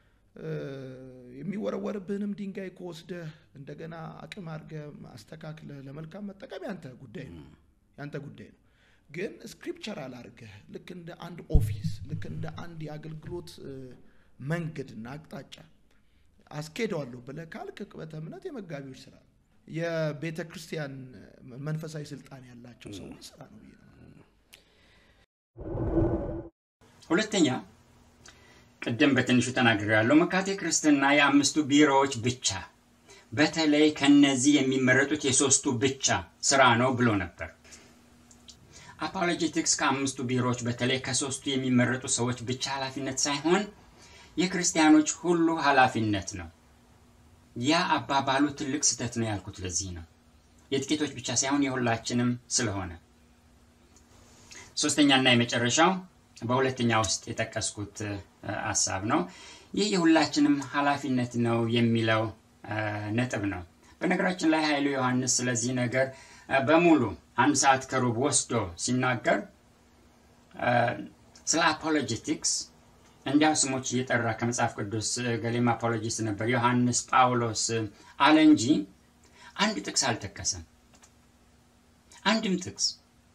Speaker 3: የሚወረወርብህንም ድንጋይ ከወስደህ እንደገና አቅም አድርገህ አስተካክለህ ለመልካም መጠቀም ያንተ ጉዳይ ነው ያንተ ጉዳይ ነው። ግን ስክሪፕቸራል አድርገህ ልክ እንደ አንድ ኦፊስ ልክ እንደ አንድ የአገልግሎት መንገድና አቅጣጫ አስኬደዋለሁ ብለህ ካልክ እቅበተ እምነት የመጋቢዎች ስራ ነው። የቤተ ክርስቲያን መንፈሳዊ ስልጣን ያላቸው ሰዎች ስራ ነው ብዬ ነው።
Speaker 1: ሁለተኛ ቅድም በትንሹ ተናግሬያለሁ። መካቴ ክርስትና የአምስቱ ቢሮዎች ብቻ በተለይ ከነዚህ የሚመረጡት የሶስቱ ብቻ ስራ ነው ብሎ ነበር። አፖሎጄቲክስ ከአምስቱ ቢሮዎች በተለይ ከሶስቱ የሚመረጡ ሰዎች ብቻ ኃላፊነት ሳይሆን የክርስቲያኖች ሁሉ ኃላፊነት ነው። ያ አባባሉ ትልቅ ስህተት ነው ያልኩት ለዚህ ነው። የጥቂቶች ብቻ ሳይሆን የሁላችንም ስለሆነ። ሶስተኛና የመጨረሻው በሁለተኛ ውስጥ የጠቀስኩት ሀሳብ ነው። ይህ የሁላችንም ኃላፊነት ነው የሚለው ነጥብ ነው። በነገራችን ላይ ኃይሉ ዮሐንስ ስለዚህ ነገር በሙሉ አንድ ሰዓት ከሩብ ወስዶ ሲናገር ስለ አፖሎጀቲክስ እንዲያው ስሞች እየጠራ ከመጽሐፍ ቅዱስ ገሌም አፖሎጂስት ነበር ዮሐንስ፣ ጳውሎስ አለ እንጂ አንድ ጥቅስ አልጠቀሰም። አንድም ጥቅስ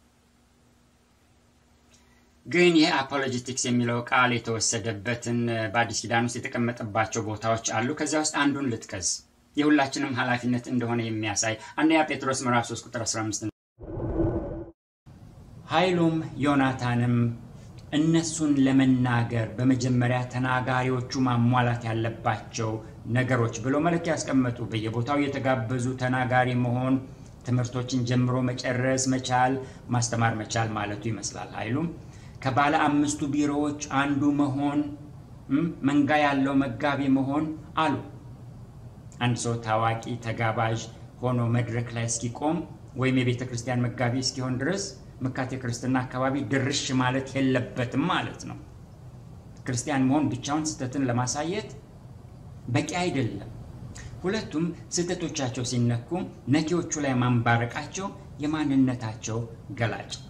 Speaker 1: ግን ይህ አፖሎጂቲክስ የሚለው ቃል የተወሰደበትን በአዲስ ኪዳን ውስጥ የተቀመጠባቸው ቦታዎች አሉ። ከዚያ ውስጥ አንዱን ልጥቀስ፣ የሁላችንም ኃላፊነት እንደሆነ የሚያሳይ አንደኛ ጴጥሮስ ምዕራፍ 3 ቁጥር 15 ኃይሉም ዮናታንም እነሱን ለመናገር በመጀመሪያ ተናጋሪዎቹ ማሟላት ያለባቸው ነገሮች ብለው መለኪያ ያስቀመጡ። በየቦታው የተጋበዙ ተናጋሪ መሆን፣ ትምህርቶችን ጀምሮ መጨረስ መቻል፣ ማስተማር መቻል ማለቱ ይመስላል። ኃይሉም ከባለ አምስቱ ቢሮዎች አንዱ መሆን፣ መንጋ ያለው መጋቢ መሆን አሉ። አንድ ሰው ታዋቂ ተጋባዥ ሆኖ መድረክ ላይ እስኪቆም ወይም የቤተ ክርስቲያን መጋቢ እስኪሆን ድረስ መካቴ ክርስትና አካባቢ ድርሽ ማለት የለበትም ማለት ነው። ክርስቲያን መሆን ብቻውን ስህተትን ለማሳየት በቂ አይደለም። ሁለቱም ስህተቶቻቸው ሲነኩ ነኪዎቹ ላይ ማንባረቃቸው የማንነታቸው ገላጭ ነው።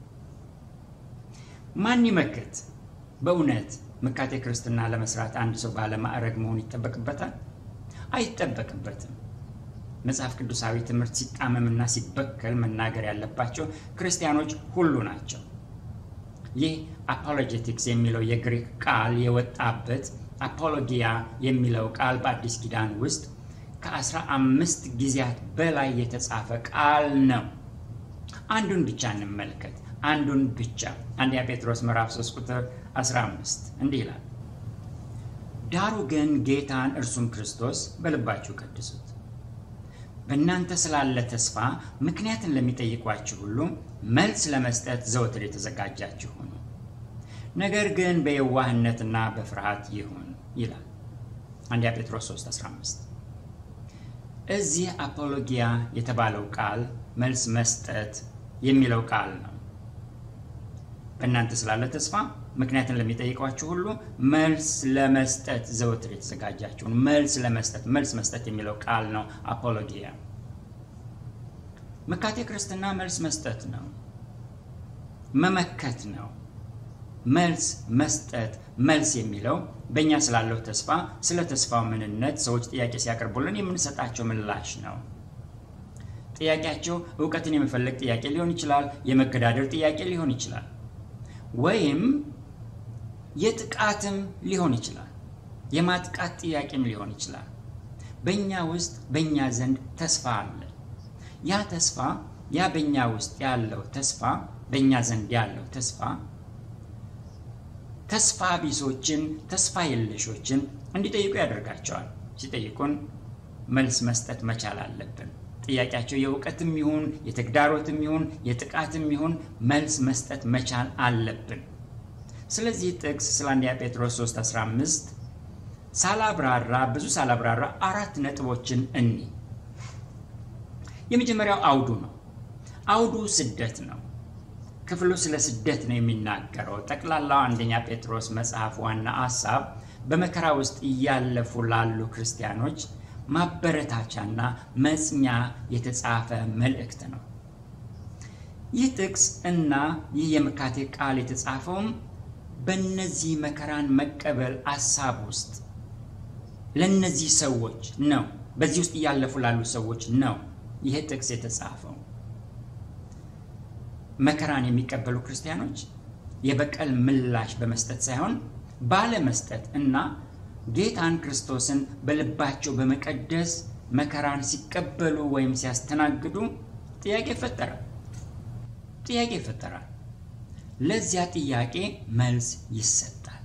Speaker 1: ማን ይመክት? በእውነት መካቴ ክርስትና ለመስራት አንድ ሰው ባለማዕረግ መሆን ይጠበቅበታል? አይጠበቅበትም። መጽሐፍ ቅዱሳዊ ትምህርት ሲጣመምና ሲበከል መናገር ያለባቸው ክርስቲያኖች ሁሉ ናቸው። ይህ አፖሎጀቲክስ የሚለው የግሪክ ቃል የወጣበት አፖሎጊያ የሚለው ቃል በአዲስ ኪዳን ውስጥ ከአስራ አምስት ጊዜያት በላይ የተጻፈ ቃል ነው። አንዱን ብቻ እንመልከት። አንዱን ብቻ አንደኛ ጴጥሮስ ምዕራፍ 3 ቁጥር 15 እንዲህ ይላል፣ ዳሩ ግን ጌታን እርሱም ክርስቶስ በልባችሁ ቀድሱት በእናንተ ስላለ ተስፋ ምክንያትን ለሚጠይቋችሁ ሁሉ መልስ ለመስጠት ዘወትር የተዘጋጃችሁ ሁኑ። ነገር ግን በየዋህነትና በፍርሃት ይሁን ይላል አንደኛ ጴጥሮስ 3:15 እዚህ አፖሎጊያ የተባለው ቃል መልስ መስጠት የሚለው ቃል ነው። በእናንተ ስላለ ተስፋ ምክንያትን ለሚጠይቋችሁ ሁሉ መልስ ለመስጠት ዘወትር የተዘጋጃችሁን መልስ ለመስጠት መልስ መስጠት የሚለው ቃል ነው አፖሎጊያ። መካቴ ክርስትና መልስ መስጠት ነው፣ መመከት ነው፣ መልስ መስጠት መልስ የሚለው በእኛ ስላለው ተስፋ ስለ ተስፋው ምንነት ሰዎች ጥያቄ ሲያቀርቡልን የምንሰጣቸው ምላሽ ነው። ጥያቄያቸው እውቀትን የመፈለግ ጥያቄ ሊሆን ይችላል። የመገዳደር ጥያቄ ሊሆን ይችላል። ወይም የጥቃትም ሊሆን ይችላል። የማጥቃት ጥያቄም ሊሆን ይችላል። በእኛ ውስጥ በእኛ ዘንድ ተስፋ አለ። ያ ተስፋ ያ በእኛ ውስጥ ያለው ተስፋ በእኛ ዘንድ ያለው ተስፋ ተስፋ ቢሶችን ተስፋ የለሾችን እንዲጠይቁ ያደርጋቸዋል። ሲጠይቁን መልስ መስጠት መቻል አለብን። ጥያቄያቸው የእውቀትም ይሁን የተግዳሮትም ይሁን የጥቃትም ይሁን መልስ መስጠት መቻል አለብን። ስለዚህ ጥቅስ ስለ አንደኛ ጴጥሮስ 3:15 ሳላብራራ ብዙ ሳላብራራ አራት ነጥቦችን እኒ የመጀመሪያው አውዱ ነው። አውዱ ስደት ነው። ክፍሉ ስለ ስደት ነው የሚናገረው። ጠቅላላው አንደኛ ጴጥሮስ መጽሐፍ ዋና ሐሳብ በመከራ ውስጥ እያለፉ ላሉ ክርስቲያኖች ማበረታቻና መጽኛ የተጻፈ መልእክት ነው። ይህ ጥቅስ እና ይህ የምካቴ ቃል የተጻፈውም በእነዚህ መከራን መቀበል ሐሳብ ውስጥ ለእነዚህ ሰዎች ነው። በዚህ ውስጥ እያለፉ ላሉ ሰዎች ነው ይህ ጥቅስ የተጻፈው። መከራን የሚቀበሉ ክርስቲያኖች የበቀል ምላሽ በመስጠት ሳይሆን ባለመስጠት እና ጌታን ክርስቶስን በልባቸው በመቀደስ መከራን ሲቀበሉ ወይም ሲያስተናግዱ ጥያቄ ይፈጠራል። ጥያቄ ይፈጠራል። ለዚያ ጥያቄ መልስ ይሰጣል።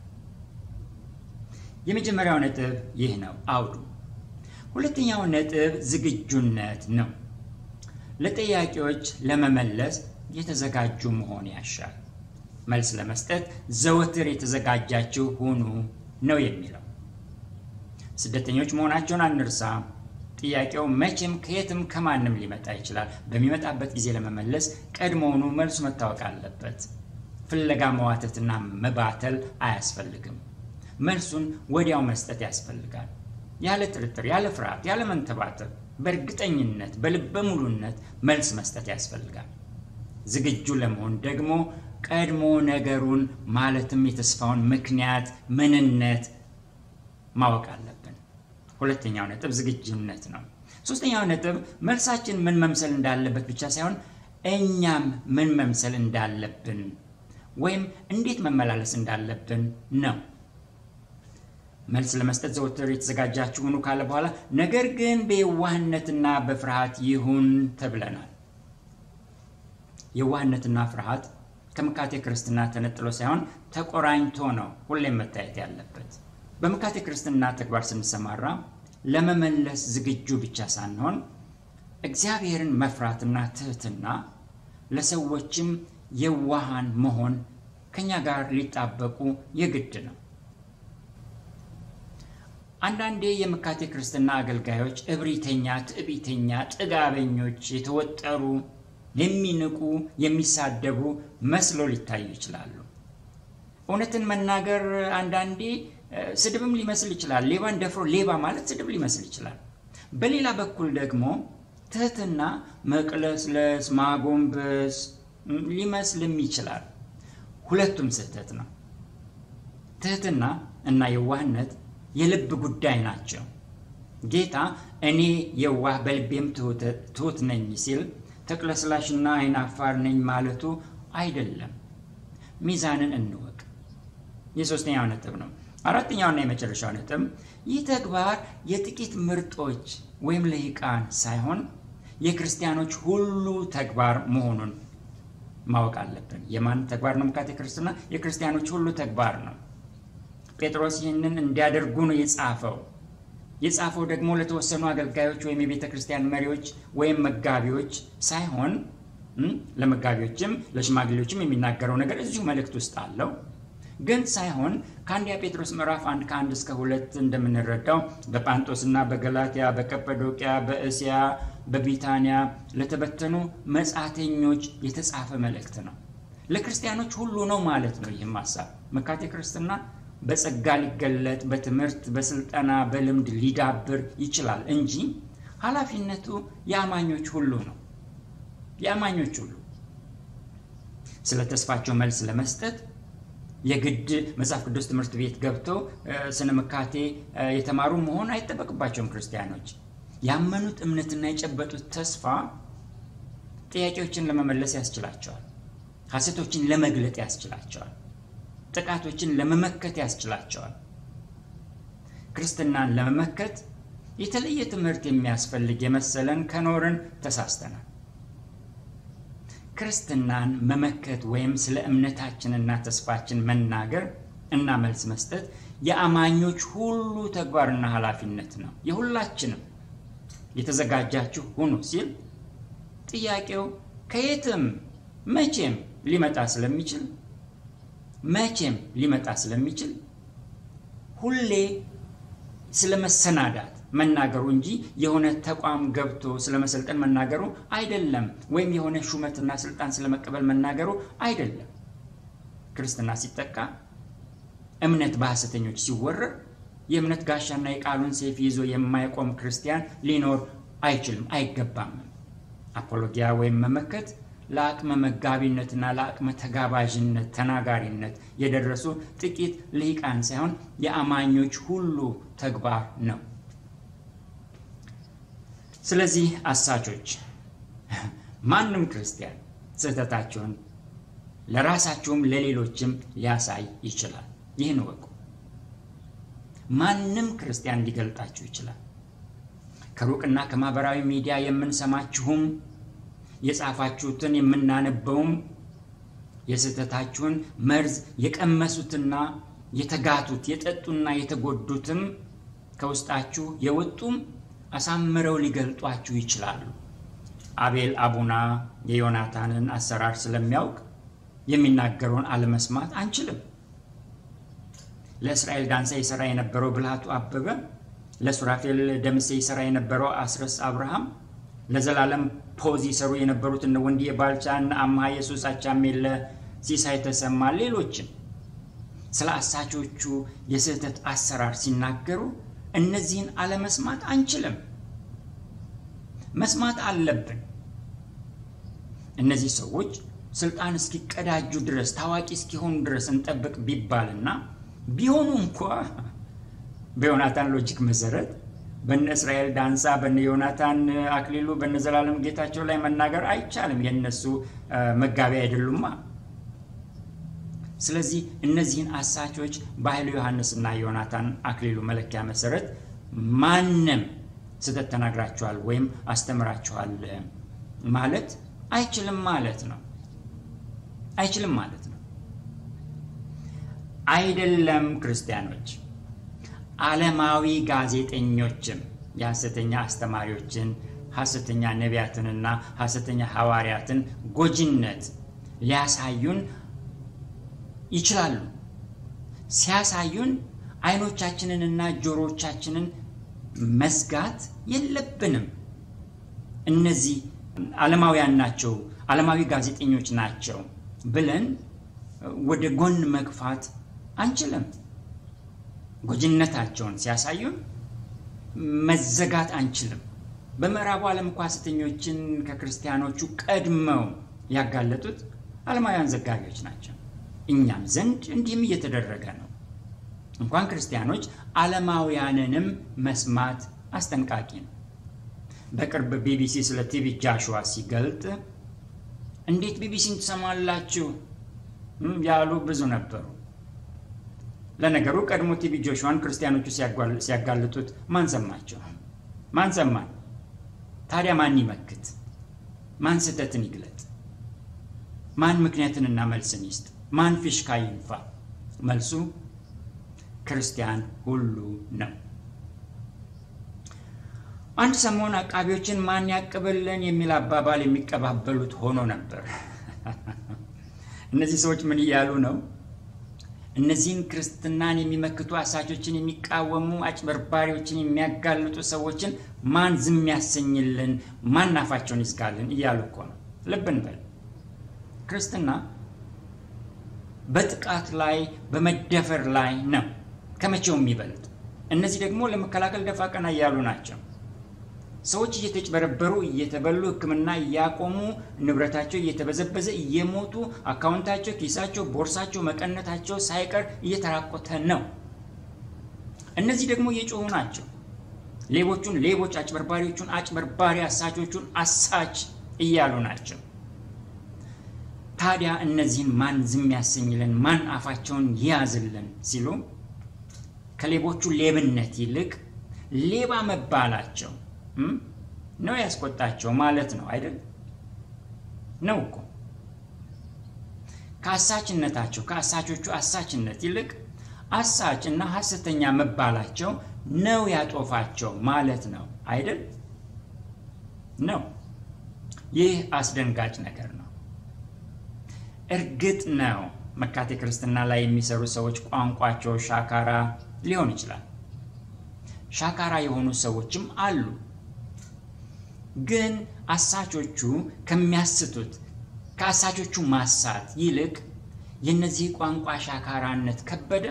Speaker 1: የመጀመሪያው ነጥብ ይህ ነው አውዱ። ሁለተኛው ነጥብ ዝግጁነት ነው። ለጥያቄዎች ለመመለስ የተዘጋጁ መሆን ያሻል። መልስ ለመስጠት ዘወትር የተዘጋጃችሁ ሁኑ ነው የሚለው። ስደተኞች መሆናቸውን አንርሳ። ጥያቄው መቼም ከየትም ከማንም ሊመጣ ይችላል። በሚመጣበት ጊዜ ለመመለስ ቀድሞውኑ መልሱ መታወቅ አለበት። ፍለጋ መዋተትና መባተል አያስፈልግም። መልሱን ወዲያው መስጠት ያስፈልጋል። ያለ ጥርጥር፣ ያለ ፍርሃት፣ ያለ መንተባተብ፣ በእርግጠኝነት በልበ ሙሉነት መልስ መስጠት ያስፈልጋል። ዝግጁ ለመሆን ደግሞ ቀድሞ ነገሩን ማለትም የተስፋውን ምክንያት ምንነት ማወቅ አለብን። ሁለተኛው ነጥብ ዝግጁነት ነው። ሶስተኛው ነጥብ መልሳችን ምን መምሰል እንዳለበት ብቻ ሳይሆን እኛም ምን መምሰል እንዳለብን ወይም እንዴት መመላለስ እንዳለብን ነው። መልስ ለመስጠት ዘወትር የተዘጋጃችሁ ሁኑ ካለ በኋላ ነገር ግን በየዋህነትና በፍርሃት ይሁን ተብለናል። የዋህነትና ፍርሃት ከምካቴ ክርስትና ተነጥሎ ሳይሆን ተቆራኝቶ ነው ሁሌም መታየት ያለበት። በምካቴ ክርስትና ተግባር ስንሰማራ ለመመለስ ዝግጁ ብቻ ሳንሆን እግዚአብሔርን መፍራትና ትህትና፣ ለሰዎችም የዋሃን መሆን ከኛ ጋር ሊጣበቁ የግድ ነው። አንዳንዴ የምካቴ ክርስትና አገልጋዮች እብሪተኛ፣ ትዕቢተኛ፣ ጥጋበኞች፣ የተወጠሩ የሚንቁ የሚሳደቡ መስሎ ሊታዩ ይችላሉ። እውነትን መናገር አንዳንዴ ስድብም ሊመስል ይችላል። ሌባን ደፍሮ ሌባ ማለት ስድብ ሊመስል ይችላል። በሌላ በኩል ደግሞ ትህትና መቅለስለስ፣ ማጎንበስ ሊመስልም ይችላል። ሁለቱም ስህተት ነው። ትህትና እና የዋህነት የልብ ጉዳይ ናቸው። ጌታ እኔ የዋህ በልቤም ትሁት ነኝ ሲል ተቅለስላሽና አይናፋር ነኝ ማለቱ አይደለም። ሚዛንን እንወቅ። የሶስተኛው ነጥብ ነው። አራተኛውና የመጨረሻው ነጥብ ይህ ተግባር የጥቂት ምርጦች ወይም ልሂቃን ሳይሆን የክርስቲያኖች ሁሉ ተግባር መሆኑን ማወቅ አለብን። የማን ተግባር ነው? ምካቴ ክርስትና የክርስቲያኖች ሁሉ ተግባር ነው። ጴጥሮስ ይህንን እንዲያደርጉ ነው የጻፈው። የጻፈው ደግሞ ለተወሰኑ አገልጋዮች ወይም የቤተ ክርስቲያን መሪዎች ወይም መጋቢዎች ሳይሆን ለመጋቢዎችም ለሽማግሌዎችም የሚናገረው ነገር እዚሁ መልእክት ውስጥ አለው ግን ሳይሆን ከአንደኛ ጴጥሮስ ምዕራፍ አንድ ከአንድ እስከ ሁለት እንደምንረዳው በጳንጦስና በገላትያ በቀጰዶቅያ በእስያ በቢታንያ ለተበተኑ መጻተኞች የተጻፈ መልእክት ነው። ለክርስቲያኖች ሁሉ ነው ማለት ነው። ይህም ሀሳብ መካቴ ክርስትና በጸጋ ሊገለጥ በትምህርት በስልጠና በልምድ ሊዳብር ይችላል እንጂ ኃላፊነቱ የአማኞች ሁሉ ነው። የአማኞች ሁሉ ስለ ተስፋቸው መልስ ለመስጠት የግድ መጽሐፍ ቅዱስ ትምህርት ቤት ገብተው ስነ ምካቴ የተማሩ መሆን አይጠበቅባቸውም። ክርስቲያኖች ያመኑት እምነትና የጨበጡት ተስፋ ጥያቄዎችን ለመመለስ ያስችላቸዋል። ሐሰቶችን ለመግለጥ ያስችላቸዋል። ጥቃቶችን ለመመከት ያስችላቸዋል። ክርስትናን ለመመከት የተለየ ትምህርት የሚያስፈልግ የመሰለን ከኖርን ተሳስተናል። ክርስትናን መመከት ወይም ስለ እምነታችንና ተስፋችን መናገር እና መልስ መስጠት የአማኞች ሁሉ ተግባርና ኃላፊነት ነው። የሁላችንም የተዘጋጃችሁ ሁኑ ሲል ጥያቄው ከየትም መቼም ሊመጣ ስለሚችል መቼም ሊመጣ ስለሚችል ሁሌ ስለ መሰናዳት መናገሩ እንጂ የሆነ ተቋም ገብቶ ስለ መሰልጠን መናገሩ አይደለም። ወይም የሆነ ሹመትና ስልጣን ስለመቀበል መናገሩ አይደለም። ክርስትና ሲጠቃ፣ እምነት በሐሰተኞች ሲወረር፣ የእምነት ጋሻና የቃሉን ሰይፍ ይዞ የማይቆም ክርስቲያን ሊኖር አይችልም፣ አይገባም። አፖሎጊያ ወይም መመከት ለአቅመ መጋቢነትና ለአቅመ ተጋባዥነት ተናጋሪነት የደረሱ ጥቂት ልሂቃን ሳይሆን የአማኞች ሁሉ ተግባር ነው። ስለዚህ አሳቾች፣ ማንም ክርስቲያን ስህተታቸውን ለራሳቸውም ለሌሎችም ሊያሳይ ይችላል። ይህን እወቁ። ማንም ክርስቲያን ሊገልጣችሁ ይችላል። ከሩቅና ከማህበራዊ ሚዲያ የምንሰማችሁም የጻፋችሁትን የምናነበውም የስህተታችሁን መርዝ የቀመሱትና የተጋቱት የጠጡና የተጎዱትም ከውስጣችሁ የወጡም አሳምረው ሊገልጧችሁ ይችላሉ። አቤል አቡና የዮናታንን አሰራር ስለሚያውቅ የሚናገረውን አለመስማት አንችልም። ለእስራኤል ዳንሳ ይሰራ የነበረው ብልሃቱ አበበ፣ ለሱራፌል ደምሴ ይሰራ የነበረው አስረስ አብርሃም፣ ለዘላለም ፖዝ ይሰሩ የነበሩት እነ ወንድዬ ባልቻ፣ እነ አምሃ ኢየሱስ አቻሜለ፣ ሲሳይ ተሰማ፣ ሌሎችም ስለ አሳቾቹ የስህተት አሰራር ሲናገሩ እነዚህን አለመስማት አንችልም። መስማት አለብን። እነዚህ ሰዎች ስልጣን እስኪቀዳጁ ድረስ ታዋቂ እስኪሆኑ ድረስ እንጠብቅ ቢባልና ቢሆኑ እንኳ በዮናታን ሎጂክ መሰረት በነ እስራኤል ዳንሳ፣ በነ ዮናታን አክሊሉ፣ በነ ዘላለም ጌታቸው ላይ መናገር አይቻልም። የእነሱ መጋቢያ አይደሉማ። ስለዚህ እነዚህን አሳቾች በኃይሉ ዮሐንስና ዮናታን አክሊሉ መለኪያ መሰረት ማንም ስህተት ተናግራችኋል ወይም አስተምራችኋል ማለት አይችልም ማለት ነው። አይችልም ማለት ነው። አይደለም ክርስቲያኖች፣ ዓለማዊ ጋዜጠኞችም የሐሰተኛ አስተማሪዎችን፣ ሐሰተኛ ነቢያትንና ሐሰተኛ ሐዋርያትን ጎጂነት ሊያሳዩን ይችላሉ። ሲያሳዩን አይኖቻችንንና ጆሮቻችንን መዝጋት የለብንም። እነዚህ ዓለማውያን ናቸው፣ ዓለማዊ ጋዜጠኞች ናቸው ብለን ወደ ጎን መግፋት አንችልም። ጎጂነታቸውን ሲያሳዩን መዘጋት አንችልም። በምዕራቡ ዓለም እኮ ሐሰተኞችን ከክርስቲያኖቹ ቀድመው ያጋለጡት ዓለማውያን ዘጋቢዎች ናቸው። እኛም ዘንድ እንዲህም እየተደረገ ነው። እንኳን ክርስቲያኖች ዓለማውያንንም መስማት አስጠንቃቂ ነው። በቅርብ ቢቢሲ ስለ ቲቪ ጃሽዋ ሲገልጥ እንዴት ቢቢሲን ትሰማላችሁ ያሉ ብዙ ነበሩ። ለነገሩ ቀድሞ ቲቪ ጆሹዋን ክርስቲያኖቹ ሲያጋልጡት ማን ሰማቸው? ማን ሰማን? ታዲያ ማን ይመክት? ማን ስህተትን ይግለጥ? ማን ምክንያትንና መልስን ይስጥ? ማን ፊሽካ ይንፋ? መልሱ ክርስቲያን ሁሉ ነው። አንድ ሰሞን አቃቢዎችን ማን ያቅብልን የሚል አባባል የሚቀባበሉት ሆኖ ነበር። እነዚህ ሰዎች ምን እያሉ ነው? እነዚህን ክርስትናን የሚመክቱ አሳቾችን የሚቃወሙ አጭበርባሪዎችን የሚያጋልጡ ሰዎችን ማን ዝም ያሰኝልን? ማን አፋቸውን ይዝጋልን? እያሉ እኮ ነው። ልብ እንበል። ክርስትና በጥቃት ላይ በመደፈር ላይ ነው ከመቼው የሚበልጥ። እነዚህ ደግሞ ለመከላከል ደፋ ቀና እያሉ ናቸው። ሰዎች እየተጭበረበሩ እየተበሉ ሕክምና እያቆሙ ንብረታቸው እየተበዘበዘ እየሞቱ አካውንታቸው፣ ኪሳቸው፣ ቦርሳቸው፣ መቀነታቸው ሳይቀር እየተራቆተ ነው። እነዚህ ደግሞ እየጮሁ ናቸው። ሌቦቹን ሌቦች፣ አጭበርባሪዎቹን አጭበርባሪ፣ አሳቾቹን አሳች እያሉ ናቸው። ታዲያ እነዚህን ማን ዝም ያሰኝልን? ማን አፋቸውን ያዝልን? ሲሉ ከሌቦቹ ሌብነት ይልቅ ሌባ መባላቸው ነው ያስቆጣቸው ማለት ነው አይደል? ነው እኮ ከአሳችነታቸው ከአሳቾቹ አሳችነት ይልቅ አሳች እና ሐሰተኛ መባላቸው ነው ያጦፋቸው ማለት ነው አይደል? ነው። ይህ አስደንጋጭ ነገር ነው። እርግጥ ነው መካቴ ክርስትና ላይ የሚሰሩ ሰዎች ቋንቋቸው ሻካራ ሊሆን ይችላል። ሻካራ የሆኑ ሰዎችም አሉ። ግን አሳቾቹ ከሚያስቱት ከአሳቾቹ ማሳት ይልቅ የነዚህ ቋንቋ ሻካራነት ከበደ።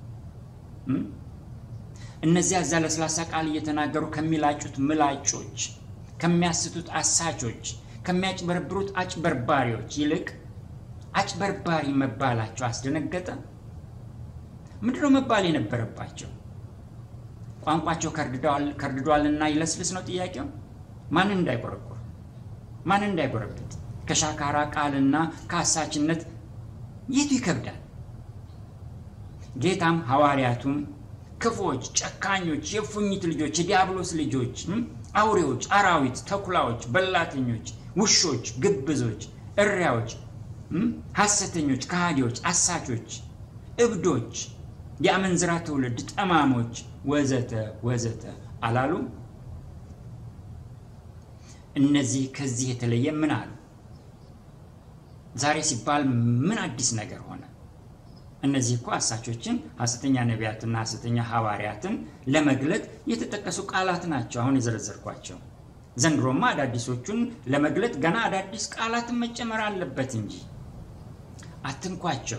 Speaker 1: እነዚያ እዛ ለስላሳ ቃል እየተናገሩ ከሚላጩት ምላጮች፣ ከሚያስቱት አሳቾች፣ ከሚያጭበረብሩት አጭበርባሪዎች ይልቅ አጭበርባሪ መባላቸው አስደነገጠ። ምንድነው መባል የነበረባቸው? ቋንቋቸው ከርድዷልና ይለስልስ ነው ጥያቄው። ማንን እንዳይቆረቆር ማንን እንዳይጎረብጥ ከሻካራ ቃልና ከአሳችነት የቱ ይከብዳል? ጌታም ሐዋርያቱም ክፎች፣ ጨካኞች፣ የፉኝት ልጆች፣ የዲያብሎስ ልጆች፣ አውሬዎች፣ አራዊት፣ ተኩላዎች፣ በላተኞች፣ ውሾች፣ ግብዞች፣ እሪያዎች፣ ሐሰተኞች፣ ከሃዲዎች፣ አሳቾች፣ እብዶች፣ የአመንዝራ ትውልድ፣ ጠማሞች ወዘተ ወዘተ አላሉም? እነዚህ ከዚህ የተለየ ምን አሉ? ዛሬ ሲባል ምን አዲስ ነገር ሆነ? እነዚህ እኮ አሳቾችን፣ ሐሰተኛ ነቢያትና ሐሰተኛ ሐዋርያትን ለመግለጥ የተጠቀሱ ቃላት ናቸው፣ አሁን የዘረዘርኳቸው። ዘንድሮማ አዳዲሶቹን ለመግለጥ ገና አዳዲስ ቃላትን መጨመር አለበት እንጂ አትንኳቸው፣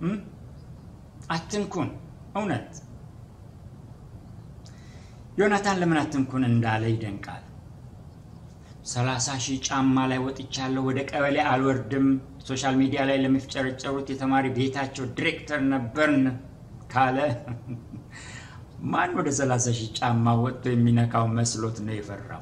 Speaker 1: አትንኩን። እውነት ዮናታን ለምን አትንኩን እንዳለ ይደንቃል። ሰላሳ ሺህ ጫማ ላይ ወጥቻለሁ፣ ወደ ቀበሌ አልወርድም፣ ሶሻል ሚዲያ ላይ ለሚፍጨረጨሩት የተማሪ ቤታቸው ዲሬክተር ነበርን ካለ ማን ወደ ሰላሳ ሺህ ጫማ ወጥቶ የሚነካው መስሎት ነው የፈራው?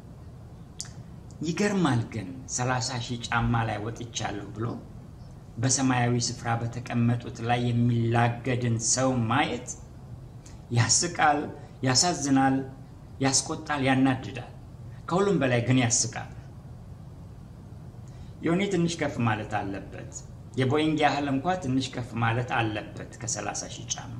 Speaker 1: ይገርማል ግን ሰላሳ ሺህ ጫማ ላይ ወጥቻለሁ ብሎ በሰማያዊ ስፍራ በተቀመጡት ላይ የሚላገድን ሰው ማየት ያስቃል፣ ያሳዝናል፣ ያስቆጣል፣ ያናድዳል። ከሁሉም በላይ ግን ያስቃል። ዮኒ ትንሽ ከፍ ማለት አለበት። የቦይንግ ያህል እንኳ ትንሽ ከፍ ማለት አለበት ከ30 ሺህ ጫማ።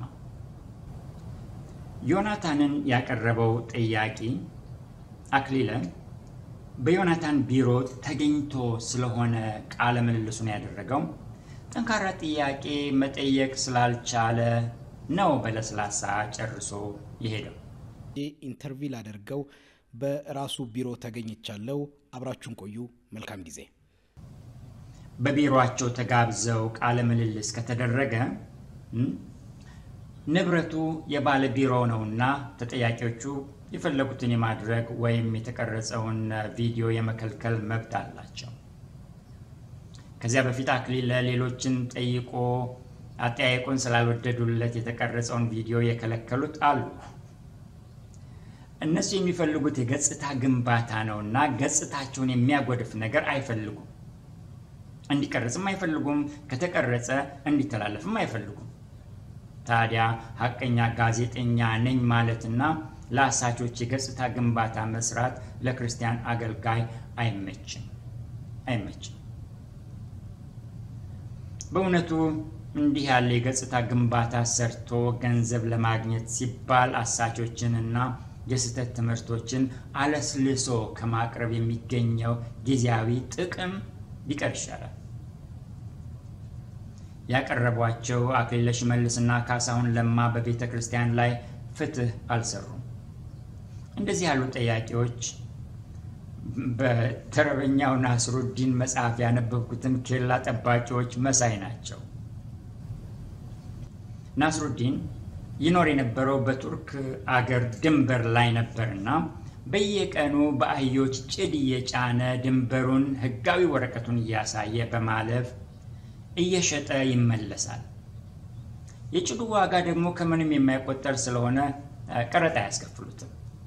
Speaker 1: ዮናታንን ያቀረበው ጥያቄ አክሊለ በዮናታን ቢሮ ተገኝቶ ስለሆነ ቃለ ምልልሱን ያደረገው ጠንካራ ጥያቄ መጠየቅ ስላልቻለ ነው በለስላሳ ጨርሶ የሄደው።
Speaker 4: ኢንተርቪው ላደርገው በራሱ ቢሮ ተገኝቻለሁ። አብራችሁን ቆዩ። መልካም ጊዜ።
Speaker 1: በቢሮአቸው ተጋብዘው ቃለ ምልልስ ከተደረገ ንብረቱ የባለ ቢሮ ነውና ተጠያቂዎቹ የፈለጉትን የማድረግ ወይም የተቀረጸውን ቪዲዮ የመከልከል መብት አላቸው። ከዚያ በፊት አክሊለ ሌሎችን ጠይቆ አጠያየቁን ስላልወደዱለት የተቀረጸውን ቪዲዮ የከለከሉት አሉ። እነሱ የሚፈልጉት የገጽታ ግንባታ ነውና ገጽታቸውን የሚያጎድፍ ነገር አይፈልጉም። እንዲቀረጽም አይፈልጉም። ከተቀረጸ እንዲተላለፍም አይፈልጉም። ታዲያ ሀቀኛ ጋዜጠኛ ነኝ ማለትና ለአሳቾች የገጽታ ግንባታ መስራት ለክርስቲያን አገልጋይ አይመችም አይመችም። በእውነቱ እንዲህ ያለ የገጽታ ግንባታ ሰርቶ ገንዘብ ለማግኘት ሲባል አሳቾችንና የስህተት ትምህርቶችን አለስልሶ ከማቅረብ የሚገኘው ጊዜያዊ ጥቅም ቢቀር ይሻላል። ያቀረቧቸው አክሊለ ሽመልስና ካሳሁን ለማ በቤተ ክርስቲያን ላይ ፍትህ አልሰሩም። እንደዚህ ያሉ ጥያቄዎች በተረበኛው ናስሩዲን መጽሐፍ ያነበብኩትን ኬላ ጠባቂዎች መሳይ ናቸው። ናስሩዲን ይኖር የነበረው በቱርክ አገር ድንበር ላይ ነበርና በየቀኑ በአህዮች ጭድ እየጫነ ድንበሩን ሕጋዊ ወረቀቱን እያሳየ በማለፍ እየሸጠ ይመለሳል። የጭዱ ዋጋ ደግሞ ከምንም የማይቆጠር ስለሆነ ቀረጥ አያስከፍሉትም።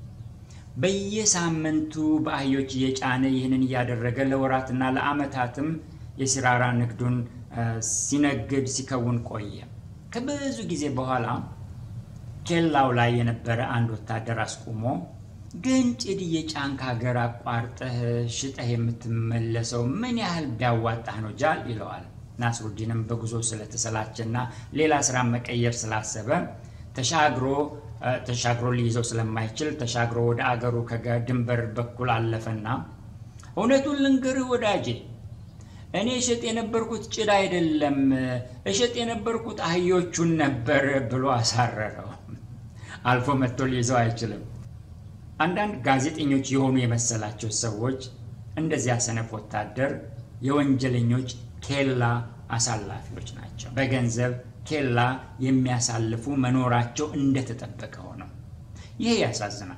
Speaker 1: በየሳምንቱ በአህዮች እየጫነ ይህንን እያደረገ ለወራትና ለዓመታትም የሲራራ ንግዱን ሲነግድ ሲከውን ቆየ። ከብዙ ጊዜ በኋላ ኬላው ላይ የነበረ አንድ ወታደር አስቁሞ ግን ጭድ እየጫንክ ሀገር አቋርጠህ ሽጠህ የምትመለሰው ምን ያህል ቢያዋጣህ ነው ጃል ይለዋል። ናስሩዲንም በጉዞ ስለተሰላቸና ሌላ ስራ መቀየር ስላሰበ ተሻግሮ ተሻግሮ ሊይዘው ስለማይችል ተሻግሮ ወደ አገሩ ከድንበር በኩል አለፈና እውነቱን ልንገርህ ወዳጄ እኔ እሸጥ የነበርኩት ጭድ አይደለም፣ እሸጥ የነበርኩት አህዮቹን ነበር ብሎ አሳረረው። አልፎ መጥቶ ሊይዘው አይችልም። አንዳንድ ጋዜጠኞች የሆኑ የመሰላቸው ሰዎች እንደዚያ ሰነፍ ወታደር የወንጀለኞች ኬላ አሳላፊዎች ናቸው። በገንዘብ ኬላ የሚያሳልፉ መኖራቸው እንደተጠበቀ ሆነው ይሄ ያሳዝናል።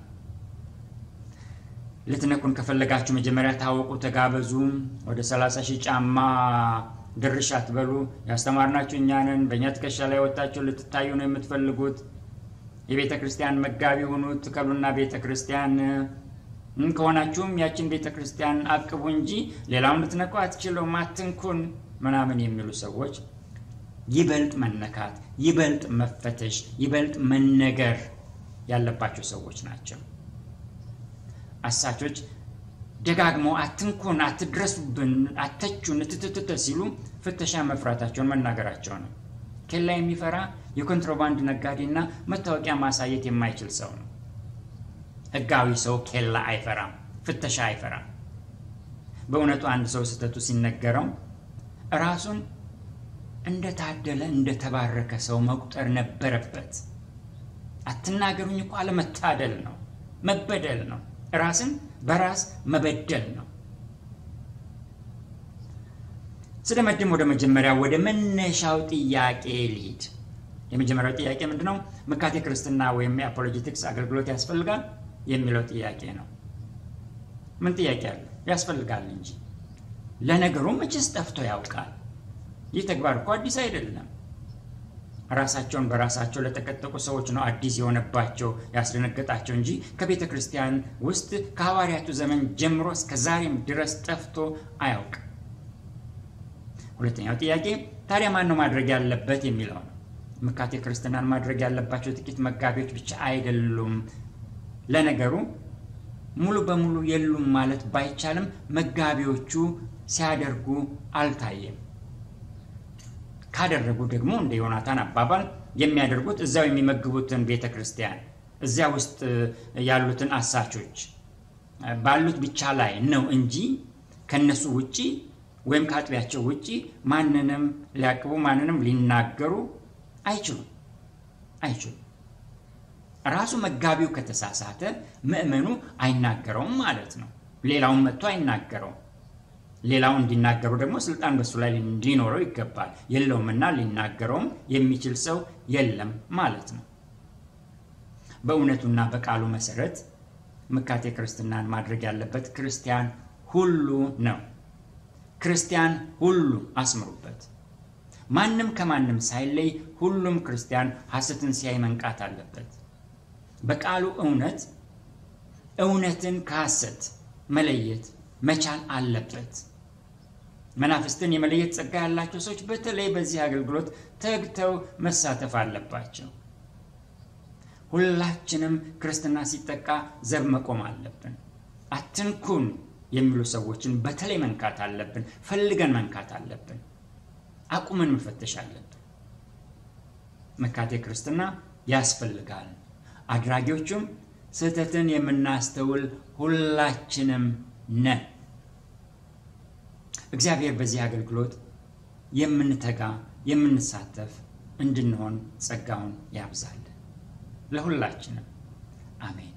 Speaker 1: ልትነኩን ከፈለጋችሁ መጀመሪያ ታወቁ፣ ተጋበዙ። ወደ 30 ሺህ ጫማ ድርሽ አትበሉ። ያስተማርናችሁ እኛ ነን። በእኛ ትከሻ ላይ ወጣችሁ ልትታዩ ነው የምትፈልጉት። የቤተ ክርስቲያን መጋቢ ሁኑ፣ ትከሉና ቤተ ክርስቲያን ከሆናችሁም ያችን ቤተ ክርስቲያን አቅቡ እንጂ ሌላውን ልትነኩ አትችሉም፣ አትንኩን ምናምን የሚሉ ሰዎች ይበልጥ መነካት፣ ይበልጥ መፈተሽ፣ ይበልጥ መነገር ያለባቸው ሰዎች ናቸው። አሳቾች ደጋግመው አትንኩን፣ አትድረሱብን፣ አተቹን፣ ትትትት ሲሉ ፍተሻ መፍራታቸውን መናገራቸው ነው። ኬላ የሚፈራ የኮንትሮባንድ ነጋዴና መታወቂያ ማሳየት የማይችል ሰው ነው። ሕጋዊ ሰው ኬላ አይፈራም፣ ፍተሻ አይፈራም። በእውነቱ አንድ ሰው ስህተቱ ሲነገረው ራሱን እንደታደለ እንደተባረከ ሰው መቁጠር ነበረበት። አትናገሩኝ እኮ አለመታደል ነው፣ መበደል ነው። ራስን በራስ መበደል ነው። ስደመድም ወደ መጀመሪያ ወደ መነሻው ጥያቄ ልሂድ። የመጀመሪያው ጥያቄ ምንድን ነው? መካቴ ክርስትና ወይም የአፖሎጂቲክስ አገልግሎት ያስፈልጋል የሚለው ጥያቄ ነው። ምን ጥያቄ አለ? ያስፈልጋል እንጂ። ለነገሩ መቼስ ጠፍቶ ያውቃል። ይህ ተግባር እኮ አዲስ አይደለም። ራሳቸውን በራሳቸው ለተቀጠቁ ሰዎች ነው አዲስ የሆነባቸው ያስደነገጣቸው እንጂ ከቤተ ክርስቲያን ውስጥ ከሐዋርያቱ ዘመን ጀምሮ እስከ ዛሬም ድረስ ጠፍቶ አያውቅም። ሁለተኛው ጥያቄ ታዲያ ማን ነው ማድረግ ያለበት የሚለው ነው። መካቴ ክርስትናን ማድረግ ያለባቸው ጥቂት መጋቢዎች ብቻ አይደሉም። ለነገሩ ሙሉ በሙሉ የሉም ማለት ባይቻልም መጋቢዎቹ ሲያደርጉ አልታየም። ካደረጉ ደግሞ እንደ ዮናታን አባባል የሚያደርጉት እዚያው የሚመግቡትን ቤተ ክርስቲያን እዚያ ውስጥ ያሉትን አሳቾች ባሉት ብቻ ላይ ነው እንጂ ከነሱ ውጪ ወይም ከአጥቢያቸው ውጪ ማንንም ሊያቅቡ ማንንም ሊናገሩ አይችሉም አይችሉም። ራሱ መጋቢው ከተሳሳተ ምዕመኑ አይናገረውም ማለት ነው። ሌላውን መጥቶ አይናገረውም። ሌላው እንዲናገሩ ደግሞ ስልጣን በሱ ላይ እንዲኖረው ይገባል። የለውምና ሊናገረውም የሚችል ሰው የለም ማለት ነው። በእውነቱና በቃሉ መሰረት መካቴ ክርስትናን ማድረግ ያለበት ክርስቲያን ሁሉ ነው። ክርስቲያን ሁሉ አስምሩበት። ማንም ከማንም ሳይለይ ሁሉም ክርስቲያን ሐሰትን ሲያይ መንቃት አለበት። በቃሉ እውነት እውነትን ከሐሰት መለየት መቻል አለበት። መናፍስትን የመለየት ጸጋ ያላቸው ሰዎች በተለይ በዚህ አገልግሎት ተግተው መሳተፍ አለባቸው። ሁላችንም ክርስትና ሲጠቃ ዘብ መቆም አለብን። አትንኩን የሚሉ ሰዎችን በተለይ መንካት አለብን። ፈልገን መንካት አለብን። አቁመን መፈተሽ አለብን። መካቴ ክርስትና ያስፈልጋል። አድራጊዎቹም ስህተትን የምናስተውል ሁላችንም ነን። እግዚአብሔር በዚህ አገልግሎት የምንተጋ የምንሳተፍ እንድንሆን ጸጋውን ያብዛልን። ለሁላችንም አሜን።